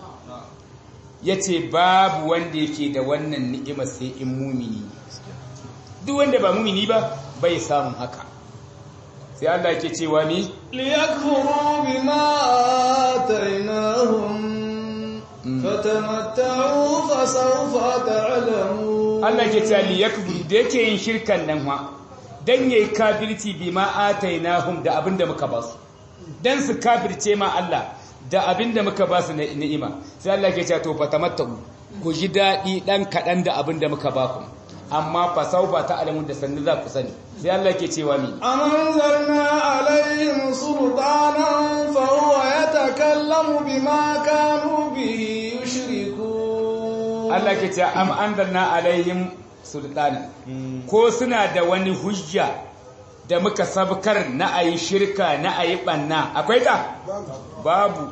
yace babu wanda yake da wannan ni'ima sai in mumini duk wanda ba mumini ba bai samun haka sai Allah yake cewa ni liyakfuru bima atainahum fatamatta'u fasawfa ta'lamun Allah yake cewa liyakfuru da yake yin shirkan nan wa dan yayi kafirci bima atainahum da abinda muka ba su dan su kafirce ma Allah da abinda muka ba su na ni'ima sai Allah ke cewa to fatamattau ku ji dadi dan kadan da abinda muka ba ku amma fa sauba ta alamun da sannu za ku sani sai Allah ke cewa mi أنزلنا عليهم سلطانا فهو يتكلم بما كانوا به يشركون Allah ke cewa am anzalna alaihim sultana ko suna da wani hujja da muka sabkar na ayi shirka na ayi banna akwai ta babu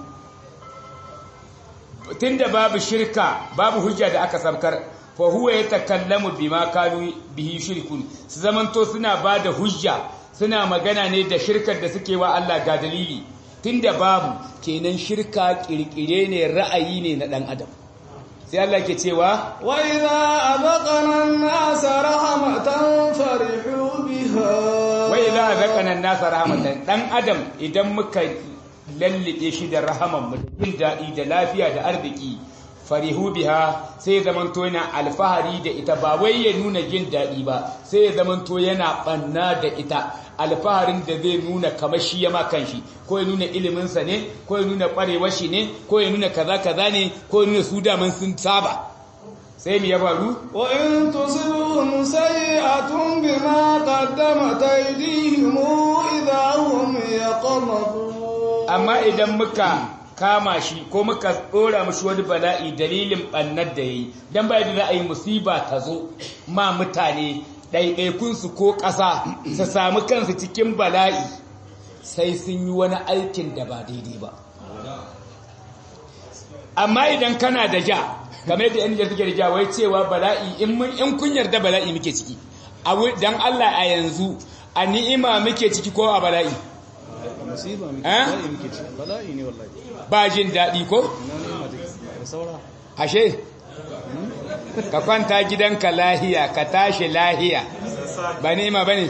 tunda babu shirka babu hujja da aka sabkar fa huwa yatakallamu bima kanu bihi shirkun su zamanto suna bada hujja suna magana ne da shirkar da suke wa Allah ga dalili tunda babu kenan shirka kirkire ne ra'ayi ne na dan adam sai Allah ke cewa وإذا أذقنا الناس رحمة فرحوا بها wai za a zakana nasa rahmatan dan adam idan muka lallabe shi da rahaman mu da jin daɗi da lafiya da arziki farihu biha sai ya zamanto yana alfahari da ita ba wai ya nuna jin daɗi ba sai ya zamanto yana ɓanna da ita alfaharin da zai nuna kamar shi ya ma kanshi ko ya nuna iliminsa ne ko ya nuna ƙwarewar shi ne ko ya nuna kaza kaza ne ko ya nuna su daman sun saba sai mu ya faru وإن تصبهم سيئة بما قدمت أيديهم إذا هم يقنطون amma idan muka kama shi ko muka dora mashi wani bala'i dalilin bannar da yayi dan bai da ra'ayi musiba ta zo ma mutane ɗaiɗaikunsu ko ƙasa su samu kansu cikin bala'i sai sun yi wani aikin da ba daidai ba amma idan kana da ja game da yan suke da ja wai cewa bala'i in mun in kun yarda bala'i muke ciki a dan Allah a yanzu a ni'ima muke ciki ko a bala'i musiba muke Eh? bala'i muke ci bala'i ne wallahi ba jin daɗi ko ina ne ma take da saura ashe ka kwanta gidanka lahiya ka tashi lahiya ba ni'ima bane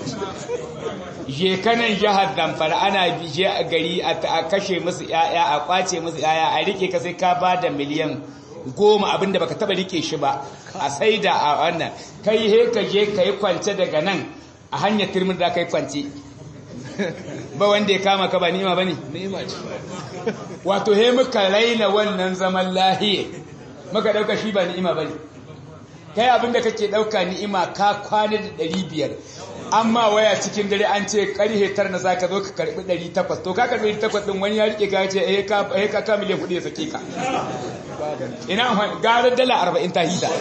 je kanan jihar Zamfara ana je a gari a ta- a kashe musu yaya a kwace musu yaya a rike ka sai ka bada miliyan goma abinda baka taba rike shi ba a saida a wannan kai he ka je ka yi kwance daga nan a hanyar turmin da ka yi kwance ba wanda ya kama ka ba ni'ima bane ni'ima ce wato he muka raina wannan zaman lahiye muka dauka shi ba ni'ima bane kai abinda kake dauka ni'ima ka kwana da 500 amma waya cikin dare an ce karhe tar na zaka zo ka karbi 800 to ka karbi 800 din wani ya rike ka ce eh ka eh ka ka miliyan kudi ya sake ka ina amfani- gara dala 40 ta hida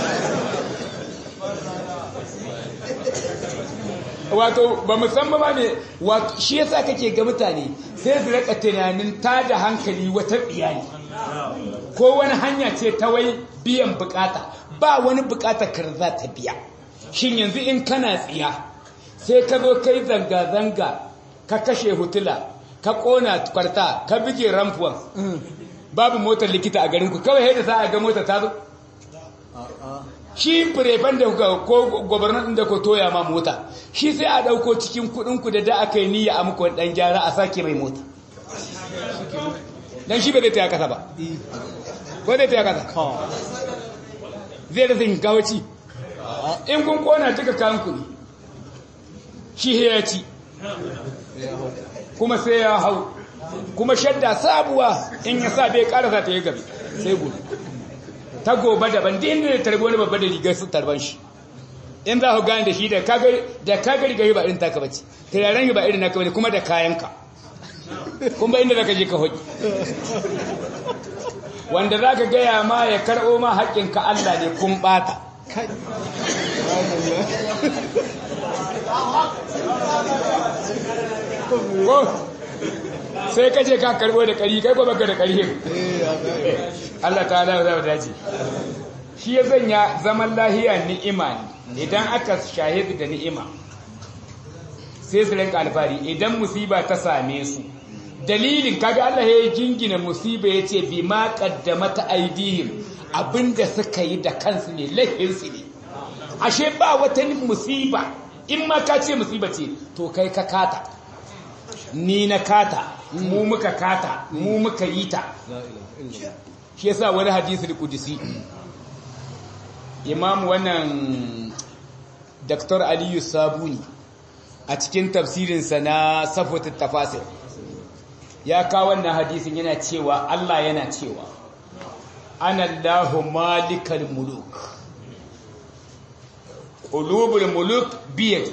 wato ba musamman ba ne wato shi yasa kake ga mutane sai su rika tunanin tada hankali wata iyali ko wani hanya ce ta wai biyan bukata ba wani bukata kar za ta biya shin yanzu in kana tsiya sai ka zo kai zanga-zanga ka kashe hutula ka kona kwarta ka bige ramfuwan babu motar likita a garinku kawai haida za a ga motar ta zo a'a shi firefan da kuka ko gwamnan da ku toya ma mota shi sai a dauko cikin kudin ku da da aka yi niyya a muku wani dan gyara a sake mai mota dan shi ba zai taya kasa ba ko zai taya kasa ha zai rasa yin kawaci in kun kona duka kayan ku ne shi ya ci ya hau kuma sai ya hau kuma shadda sabuwa in ya sa bai karasa ta yi gabe sai gobe ta gobe daban din da tarbi wani babba da rigar su tarban shi in za ku gane da shi da kaga da kaga rigar ba irin taka bace turaren ba irin naka bane kuma da kayanka kuma inda zaka je ka hoki wanda zaka gaya ma ya karɓo ma haƙƙinka Allah ne kun bata kai ko sai kace ka karɓo da ƙari kai ko baka da ƙari eh ya ga Allah ta ala za dace shi ya sanya zaman lahiya ni'ima ne idan aka shahidu da ni'ima sai su rinka alfari idan musiba ta same su dalilin kaga Allah ya jingina musiba ya ce bi ma qaddamata aidihim abinda suka yi da kansu ne laifinsu ne ashe ba wata musiba in ma ka ce musiba ce to kai ka kata ni na kata mu muka kata mu muka yi ta la ilaha illallah shi yasa wani hadisi qudsi imam wannan Dr. Aliyu Sabuni a cikin tafsirinsa na Safwat tafasir ya kawo wannan hadisin yana cewa Allah yana cewa ana Allahu malikal muluk qulubul muluk biyadi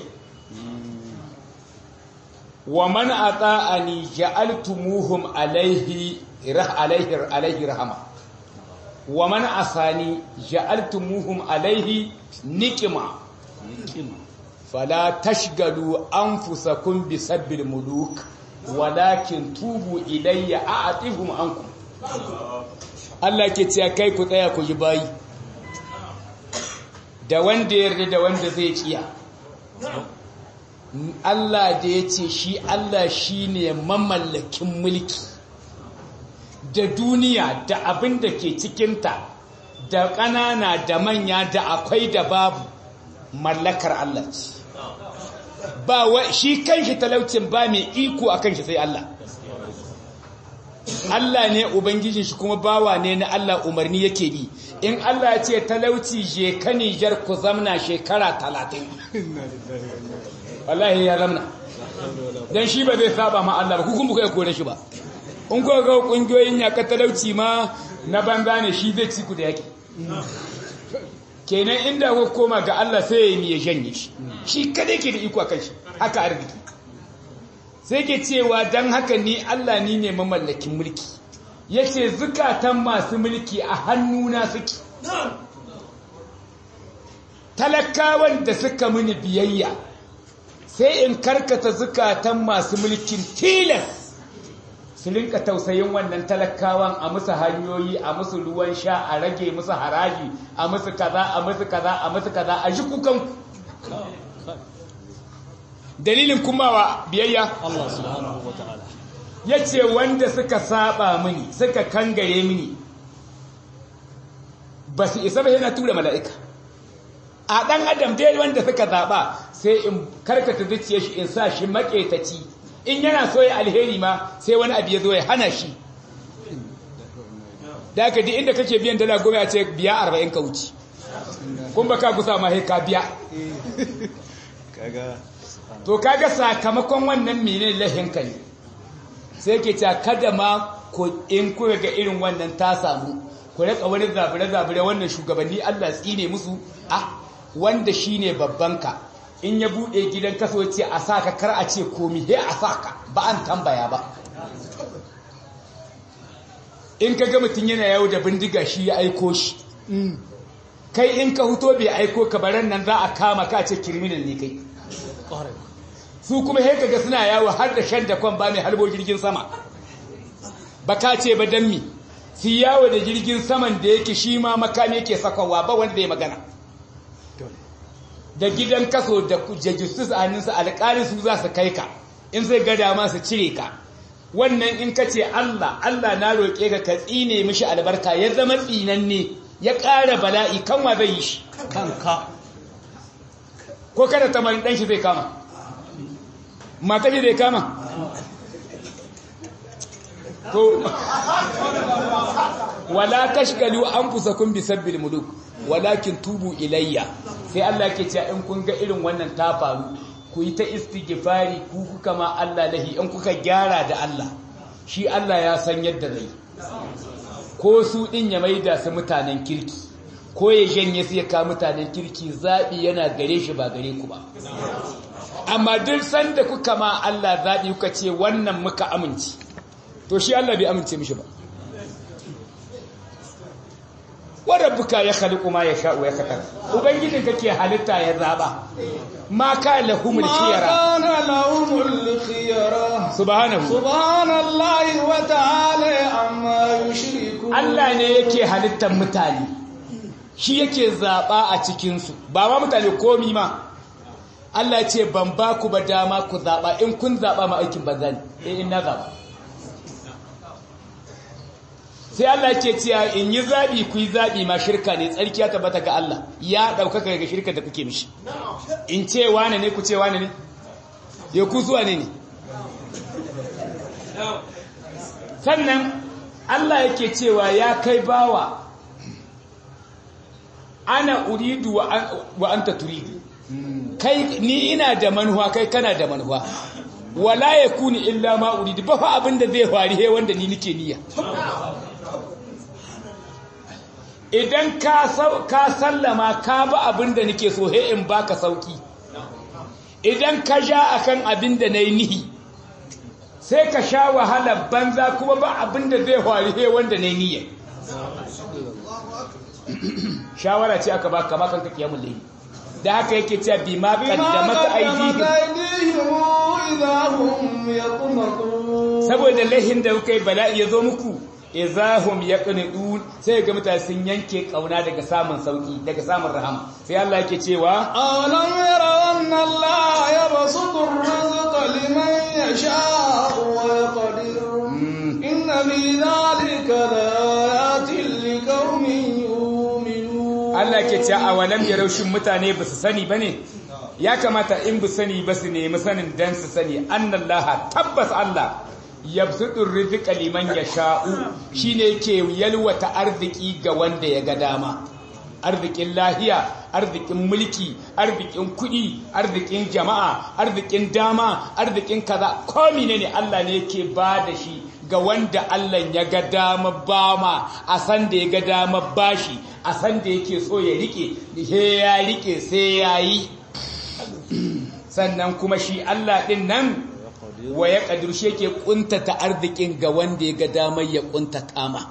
wa man ata'ani ja'altumuhum alayhi rah alayhi alayhi rahama wa man asani ja'altumuhum alayhi niqma fala tashgalu anfusakum bisabbil muluk walakin tubu ilayya a'tihum ankum Allah ke cewa kai ku tsaya ku yi bayi da wanda yarda da wanda zai kiya Allah da ya ce shi Allah shi ne mamallakin mulki da duniya da abin da ke cikinta da ƙanana da manya da akwai da babu mallakar Allah ce ba wa shi kanshi talaucin ba mai iko a kanshi sai Allah Allah ne ubangijin shi kuma bawa ne na Allah umarni yake bi in Allah ya ce talauci je ka Nijar ku zamna shekara talatin wallahi ya zamna dan shi ba zai saba ma Allah ba ku kuma kai kore shi ba in ko ga kungiyoyin yaka talauci ma na banza ne shi zai ci ku da yake kenan inda ku koma ga Allah sai ya ya janye shi shi kada ke da iko akan shi haka arziki sai ke cewa dan haka ni Allah ni ne mamallakin mulki yace zukatan masu mulki a hannuna suke talakawan da suka mini biyayya sai in karkata zukatan masu mulkin tilas su rinka tausayin wannan talakawan a musu hanyoyi a musu ruwan sha a rage musu haraji a musu kaza a musu kaza a musu kaza a ji kukan dalilin kumawa biyayya Allah subhanahu wata'ala yace wanda suka saba mini suka kangare mini ba su isa ba yana tura mala'ika a ɗan adam dai wanda suka zaɓa sai in karkata zuciya shi in sa shi maƙetaci in yana so ya alheri ma sai wani abu ya zo ya hana shi da aka di inda kake biyan dala goma ya ce biya arba'in ka wuce kun ba ka gusa ma ka biya kaga to kaga sakamakon wannan mene lahinka ne sai ke ta kada ma ku in kuka ga irin wannan ta samu ku rika wani zabire-zabire wannan shugabanni Allah tsine musu a wanda shine babbanka in ya bude gidan kaso ce a saka kar a ce komi he a saka ba an tambaya ba in ka ga mutum yana yawo da bindiga shi ya aiko shi kai in ka huto bai aiko ka baran nan za a kama ka ce criminal ne kai ƙwarai su kuma he kaga suna yawo har da shan da kwan ba mai halbo jirgin sama ba ka ce ba dan mi su yawo da jirgin saman da yake shi ma makami yake sakawa ba wanda zai magana da gidan kaso da jajustus a hannunsa alƙalin su za su kai ka in sai gada ma su cire ka wannan in ka ce Allah Allah na roƙe ka ka tsine mishi albarka ya zama tsinanne ya ƙara bala'i kan wa zai yi shi kanka ko kada tamarin ɗan shi zai kama mata shi zai kama to wala tashgalu anfusakum bisabbil muluk walakin tubu ilayya sai Allah ke cewa in kun ga irin wannan ta faru ku yi ta istighfari ku kuka ma Allah lahi in kuka gyara da Allah shi Allah ya san yadda zai ko su din ya maida su mutanen kirki ko ya janye su ya ka mutanen kirki zabi yana gare shi ba gare ku ba amma duk sanda kuka ma Allah zabi kuka ce wannan muka amince to shi Allah bai amince mishi ba wa rabbuka ya khaliqu ma yasha wa yaktar ubangijin kake halitta ya zaba ma ka lahumul ما khiyara كان لهم الخيرة subhanahu سبحان الله وتعالى عما يشركون Allah ne yake halittar mutane shi yake zaba a cikin su ba ma mutane komi ma Allah ya ce ban ba ku ba dama ku zaba in kun zaba ma aikin banza ne eh in na zaba sai Allah ke cewa in yi zabi ku yi zabi ma shirka ne tsarki ya tabbata ga Allah ya daukaka ga shirka da kuke mishi in ce wane ne ku ce wane ne ya ku zuwa ne ne sannan Allah yake cewa ya kai bawa ana uridu wa an- wa anta turidu kai ni ina da manuwa kai kana da manuwa wala yakuni illa ma uridu ba fa abinda zai faru he wanda ni nake niyya idan ka ka sallama ka ba abinda nake so he in baka sauki idan ka ja akan abinda nayi nihi sai ka sha wahala banza kuma ba abinda zai faru he wanda nayi niyya shawara ce aka baka ba kanka kiyamul layli da haka yake cewa bi ma qaddamata aydihim saboda lahin da kuka yi bala'i ya zo muku izahum yaqnidun sai ga mutane sun yanke kauna daga samun sauki daga samun rahama sai Allah yake cewa alam yara anna Allah yabsutu ar-rizqa liman yasha'u wa yaqdir inna fi dhalika laayatin liqaumin yu'minun Allah yake cewa awalam yarau shin mutane ba su sani bane ya kamata in bu sani ba su nemi sanin dan su sani annallaha tabbas Allah yabsutur rizqa liman yasha'u shine yake yalwata arziki ga wanda ya ga dama arzikin lahiya arzikin mulki arzikin kudi arzikin jama'a arzikin dama arzikin kaza ko ne Allah ne yake ba da shi ga wanda Allah ya ga dama bama a san da ya ga dama bashi a san da yake so ya rike he ya rike sai yayi sannan kuma shi Allah din nan wa ya ƙadurshe ke ƙuntata arzikin ga wanda ya ga damar ya ƙuntata ma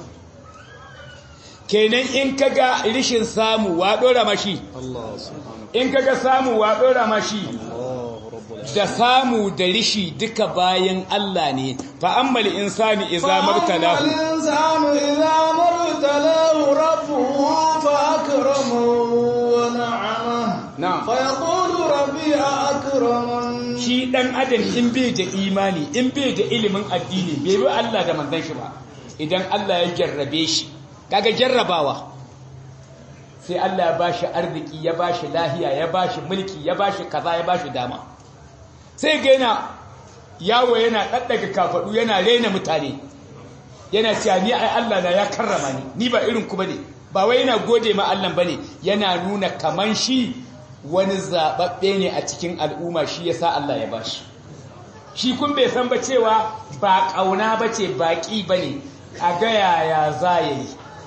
kenan in ka ga rishin samu wa ɗora mashi in ka ga samu wa ɗora mashi da samu da rishi duka bayan Allah ne fa ammal insani idza mabtalahu insanu idza mabtalahu rabbuhu fa akramahu wa na'ama na'am fa yaqulu rabbi akraman shi dan adam in bai da imani in bai da ilimin addini bai bi Allah da manzon shi ba idan Allah ya jarrabe shi kaga jarrabawa sai Allah ya bashi arziki ya bashi lahiya ya bashi mulki ya bashi kaza ya bashi dama sai ga yana yawo yana daddaga kafadu yana rena mutane yana cewa ni ai Allah na ya karrama ni ni ba irin ku bane ba wai yana gode ma Allah bane yana nuna kaman shi wani zababbe ne a cikin al'umma shi yasa Allah ya bashi shi kun bai san ba cewa ba kauna bace baki bane a ga yaya za yi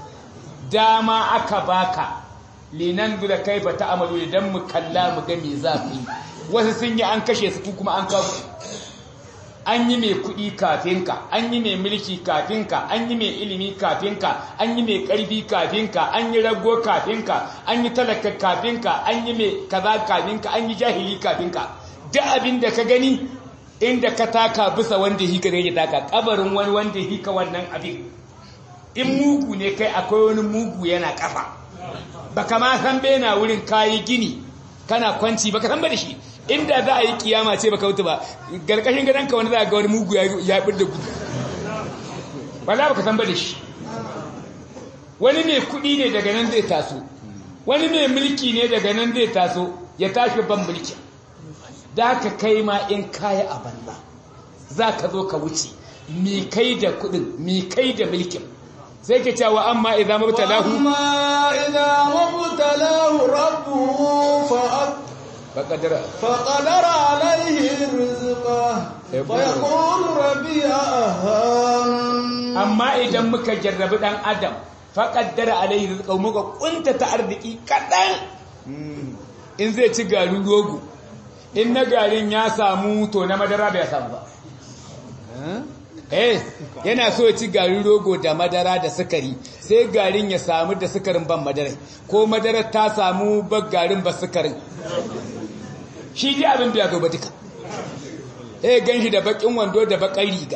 dama aka baka linan da kai ba ta amalu dan mu kalla mu ga me za ku yi wasu sun yi an kashe su kuma an kawo an yi mai kuɗi kafin ka an yi mai mulki kafin ka an yi mai ilimi kafin ka an yi mai ƙarfi kafin ka an yi rago kafin ka an yi talaka kafin ka an yi mai kaza kafin ka an yi jahili kafin ka duk abin da ka gani inda ka taka bisa wanda hika ne ya taka kabarin wani wanda hika wannan abin in mugu ne kai akwai wani mugu yana kafa baka ma san bena wurin kayi gini kana kwanci baka san ba da shi inda za a yi kiyama ce baka wuta ba garkashin gadonka wani za a ga wani mugu ya bir da gudu ba za baka san ba da shi wani mai kuɗi ne daga nan zai taso wani mai mulki ne daga nan zai taso ya tashi ban mulki da ka kai ma in kaya a banza za ka zo ka wuce mi kai da kuɗin mi kai da mulkin sai ke cewa amma idan mabtalahu amma idan mabtalahu rabbuhu fa فقدر فقدر عليه رزقه فيقول ربي أهان amma idan muka jarrabi dan adam faqaddara alaihi rizqahu muka kunta ta arziki kadan in zai ci garin rogo in na garin ya samu to na madara bai samu ba eh yana so ya ci garin rogo da madara da sukari sai garin ya samu da sukarin ban madara ko madara ta samu ba garin ba sukarin shi ji abin biya gaba duka eh gan shi da bakin wando da bakan riga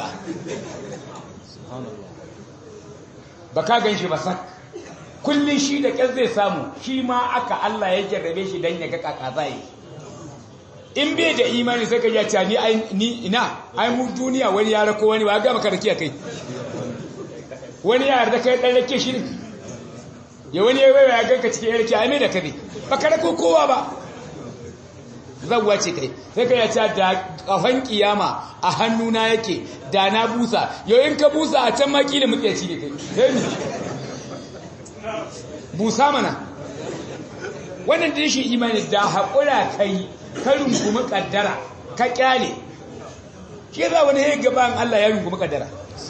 ba ka gan shi ba sak kullum shi da ƙyar zai samu shi ma aka Allah ya jarrabe shi don ya ga kaka zai in bai da imani sai ka ya ce ni ni ina ai mu duniya wani ya rako wani ba ga maka rakiya kai wani ya yarda kai dan rake shi ne ya wani ya waya ganka cikin yarki ai mai da kare ba ka rako kowa ba zawwa ce kai sai ka ya ce da kafan kiyama a hannuna yake da na busa yau in ka busa a can maki da mutsaci ne kai busa mana wannan da rashin imani da haƙura kai ka rungumi kaddara ka kyale shi yasa wani ya gaban Allah ya rungumi kaddara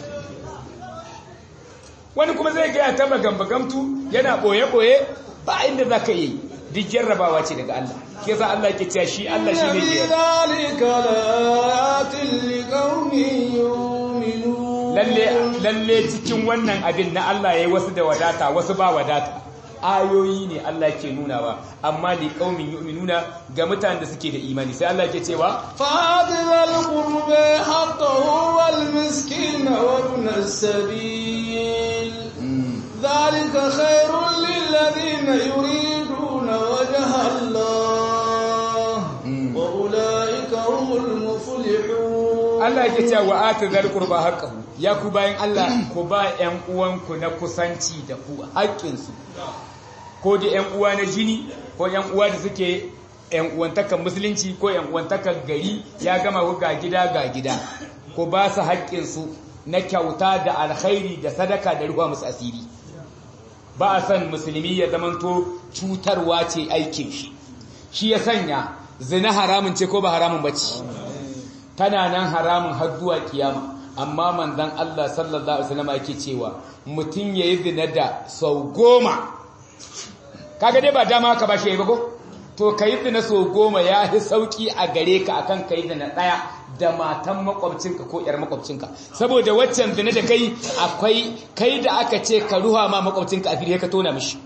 wani kuma zai gaya ta magambagamtu yana ɓoye-ɓoye ba inda za ka yi duk jarrabawa ce daga Allah shi yasa Allah ke cewa shi Allah shi ne ke ذلك لآيات لقوم يؤمنون lalle lalle cikin wannan abin na Allah yayi wasu da wadata wasu ba wadata ayoyi ne Allah ke nunawa amma li qaumin yu'minuna ga mutanen da suke da imani sai Allah ke cewa فآت ذا القرب حقه والمسكين وابن السبيل ذلك خير للذين يريدون وجه الله وأولئك هم المفلحون Allah ke cewa wa atu zal qurba haqqahu ya ku bayan Allah ku ba ƴan uwanku na kusanci da ku haƙƙin su ko da ƴan uwa na jini ko ƴan uwa da suke ƴan uwantakan musulunci ko ƴan uwantakan gari ya gama ku ga gida ga gida ku ba su haƙƙin su na kyauta da alkhairi da sadaka da ruwa musu asiri ba a san musulmi ya zamanto cutarwa ce aikin shi shi ya sanya zina haramun ce ko ba haramun bace tana nan haramun har zuwa kiyama amma manzon Allah sallallahu alaihi wasallam yake cewa mutum yayi zina da sau goma kaga dai ba dama ka bashi yayi ba ko to kai zina sau goma ya fi sauki a gare ka akan kai zina daya da matan makwabcinka ko yar makwabcinka saboda waccan zina da kai akwai kai da aka ce ka ruha ma makwabcinka a fili ka tona mishi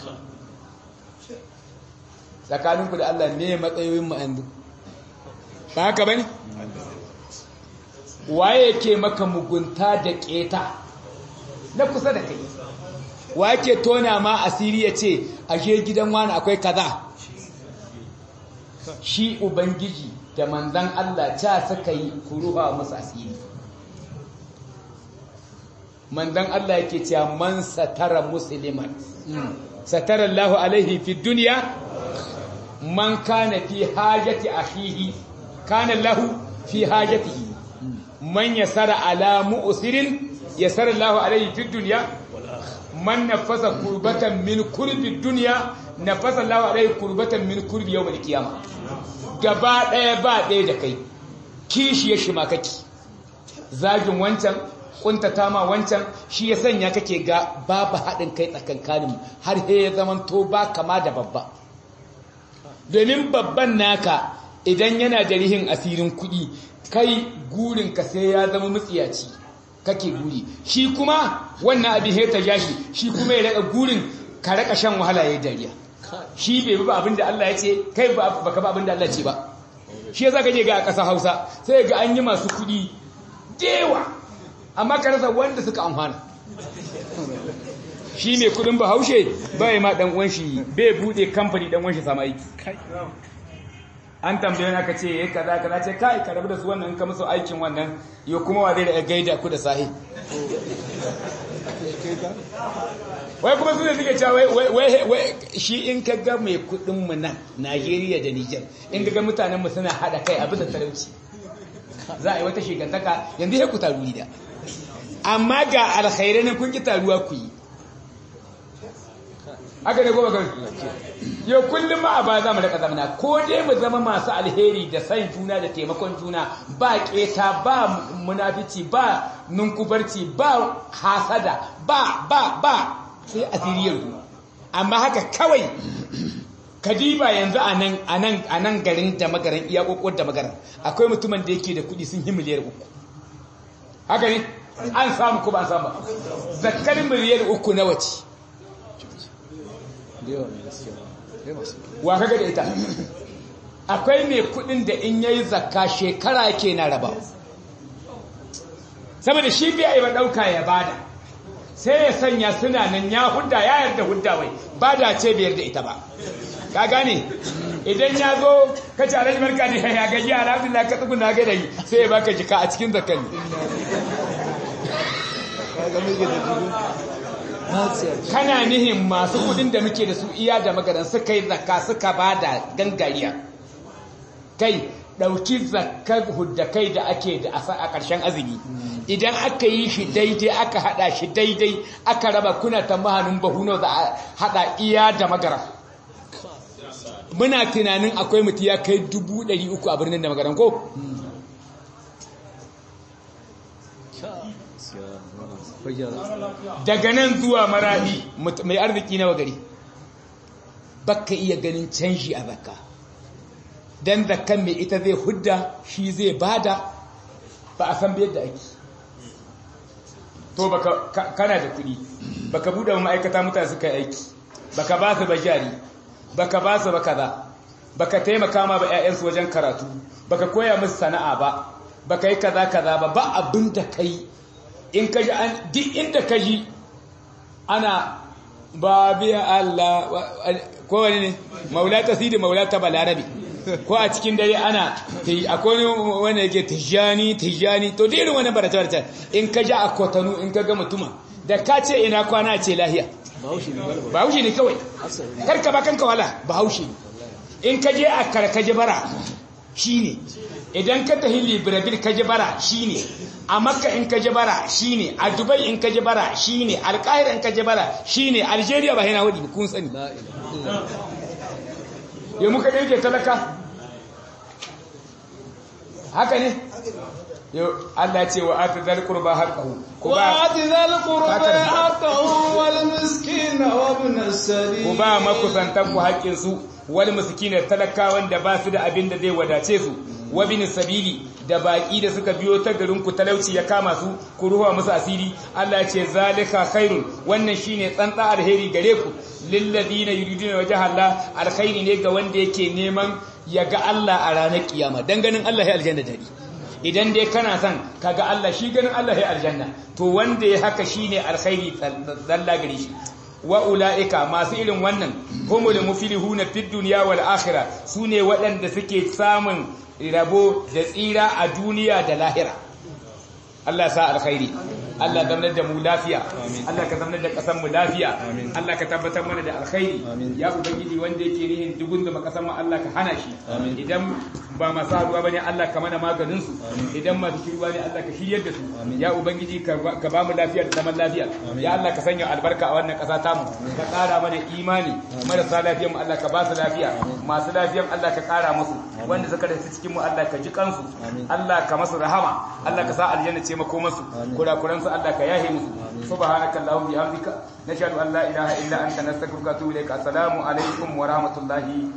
tsakaninku da Allah ne matsayoyin mu yanzu ba haka bane waye yake maka mugunta da keta na kusa da kai wa yake tona ma asiri ya ce ashe gidan wani akwai kaza shi ubangiji da manzan Allah ca suka yi kuruwa musu asiri manzan Allah yake cewa man satara musliman satara Allah alaihi fi duniya man kana fi hajati akhihi kana Allah fi hajatihi man yasara ala mu'sirin yasara Allah alaihi fi dunya man nafasa kurbatan min kurbi dunya nafasa Allah alaihi kurbatan min kurbi yawm al-qiyamah gaba daya ba daya da kai kishi ya shima kake zagin wancan kuntata ma wancan shi ya sanya kake ga babu haɗin kai tsakankanin har he ya zaman to ba kama da babba domin babban naka idan yana da rihin asirin kuɗi kai gurinka sai ya zama mutsiyaci kake guri shi kuma wannan abin he ta jashi shi kuma ya raka gurin ka raka shan wahala ya dariya shi bai bi abin da Allah ya ce kai baka ba abin da Allah ce ba shi yasa kake ga a ƙasa Hausa sai ga an yi masu kuɗi dewa amma ka rasa wanda suka amfana shi mai kudin bahaushe bai ma dan uwan shi bai bude kamfani dan uwan shi sama aiki an tambaye na ka ce yayi kaza kaza ce kai ka rabu da su wannan ka musu aikin wannan yo kuma wa zai da gaida ku da sahi wai kuma sune suke cewa wai wai wai shi in ka ga mai kudin mu nan Najeriya da Niger in ka ga mutanen mu suna hada kai abin da talauci za a yi wata shigantaka yanzu ya ku taru da amma ga alkhairai ne kun ki taruwa ku yi haka ne goma kan yau kullum ma a ba za mu raka zamana ko dai mu zama masu alheri da san juna da taimakon juna ba keta ba munafici ba nunkubarci ba hasada ba ba ba sai asiriyar ku amma haka kawai kadiba yanzu a nan a nan a nan garin da magaran iya kokon da magaran akwai mutumin da yake da kuɗi sun yi miliyar uku haka ne an samu ko ba an samu zakkar miliyar uku na wace wa kaga da ita akwai mai kudin da in yayi zakka shekara yake na raba saboda shi bai yi ba dauka ya bada sai ya sanya suna nan ya hudda ya yarda hudda wai bada ce bai yarda ita ba ka gane idan ya zo ka ci alhaji barka ne ya gaji alhamdulillah ka tsuguna ga dai sai ya baka jika a cikin zakkan kana nihin masu kudin da muke da su iya da magaran suka yi zakka suka ba da gangariya kai ɗauki zakkar huddakai da ake da a ƙarshen azumi idan aka yi shi daidai aka haɗa shi daidai aka raba kuna ta mahanin bahuno za a haɗa iya da magara muna tunanin akwai mutu ya kai dubu ɗari uku a birnin da magaran ko daga nan zuwa maradi mai arziki nawa gari baka iya ganin canji a zakka dan zakkan mai ita zai hudda shi zai bada ba a san yadda ake to baka kana da kuɗi baka buɗe ma'aikata mutane suka yi aiki baka ba su bajari baka ba su ba kaza baka taimaka ma ba ƴaƴansu wajen karatu baka koya musu sana'a ba baka yi kaza kaza ba ba abin da kai in kaji an duk inda kaji ana ba biya Allah ko wani ne maula ta sidi maula ta balarabi ko a cikin dare ana akwai wanda yake tijani tijani to da irin wani barata barata in ka ja a kotanu in ka ga mutuma da ka ce ina kwana ce lahiya bahaushe ne kawai karka ba kanka wala bahaushe ne in ka je a karkaje bara shine idan ka tafi libreville ka je bara shine a makka in ka je bara shine a dubai in ka je bara shine alƙahira in ka je bara shine algeria ba yana hudu kun sani ya muka ɗauke talaka haka ne yau Allah ce wa ati zal qurba haqqahu wa ati zal qurba haqqahu wal miskin wa ibn as-sabil ku ba makusantan ku haƙƙin su wal miskin talakawan da ba su da abin da zai wadace su wa ibn sabili da baki da suka biyo ta garin ku talauci ya kama su ku ruwa musu asiri Allah ya ce zalika khairun wannan shine tsantsa alheri gare ku lil ladina yuriduna wajha Allah alkhairi ne ga wanda yake neman ya ga Allah a ranar kiyama dan ganin Allah ya aljanna dadi idan dai kana son kaga Allah shi ganin Allah ya aljanna to wanda ya haka shine alkhairi zalla gare shi wa ulaika masu irin wannan humul muflihuna fid dunya wal akhirah sune waɗanda suke samun rabo da tsira a duniya da lahira Allah sa alkhairi Allah zamanar da mu lafiya Allah ka zamanar da kasan mu lafiya Allah ka tabbatar mana da alkhairi ya ubangiji wanda yake nihin dugun da makasan mu Allah ka hana shi idan ba masu haduwa bane Allah ka mana maganin su idan masu shirwa ne Allah ka shiryar da su ya ubangiji ka ba mu lafiya da zaman lafiya ya Allah ka sanya albarka a wannan kasa tamu ka kara mana imani marasa lafiyan mu Allah ka ba su lafiya masu lafiyan Allah ka kara musu wanda suka da cikin mu Allah ka ji kansu Allah ka masu rahama Allah ka sa aljanna ce makomansu kurakuran su Allah ka yahe musu subhanaka allahumma bihamdika nashhadu an la ilaha illa anta nastaghfiruka wa atubu ilaik assalamu alaikum wa rahmatullahi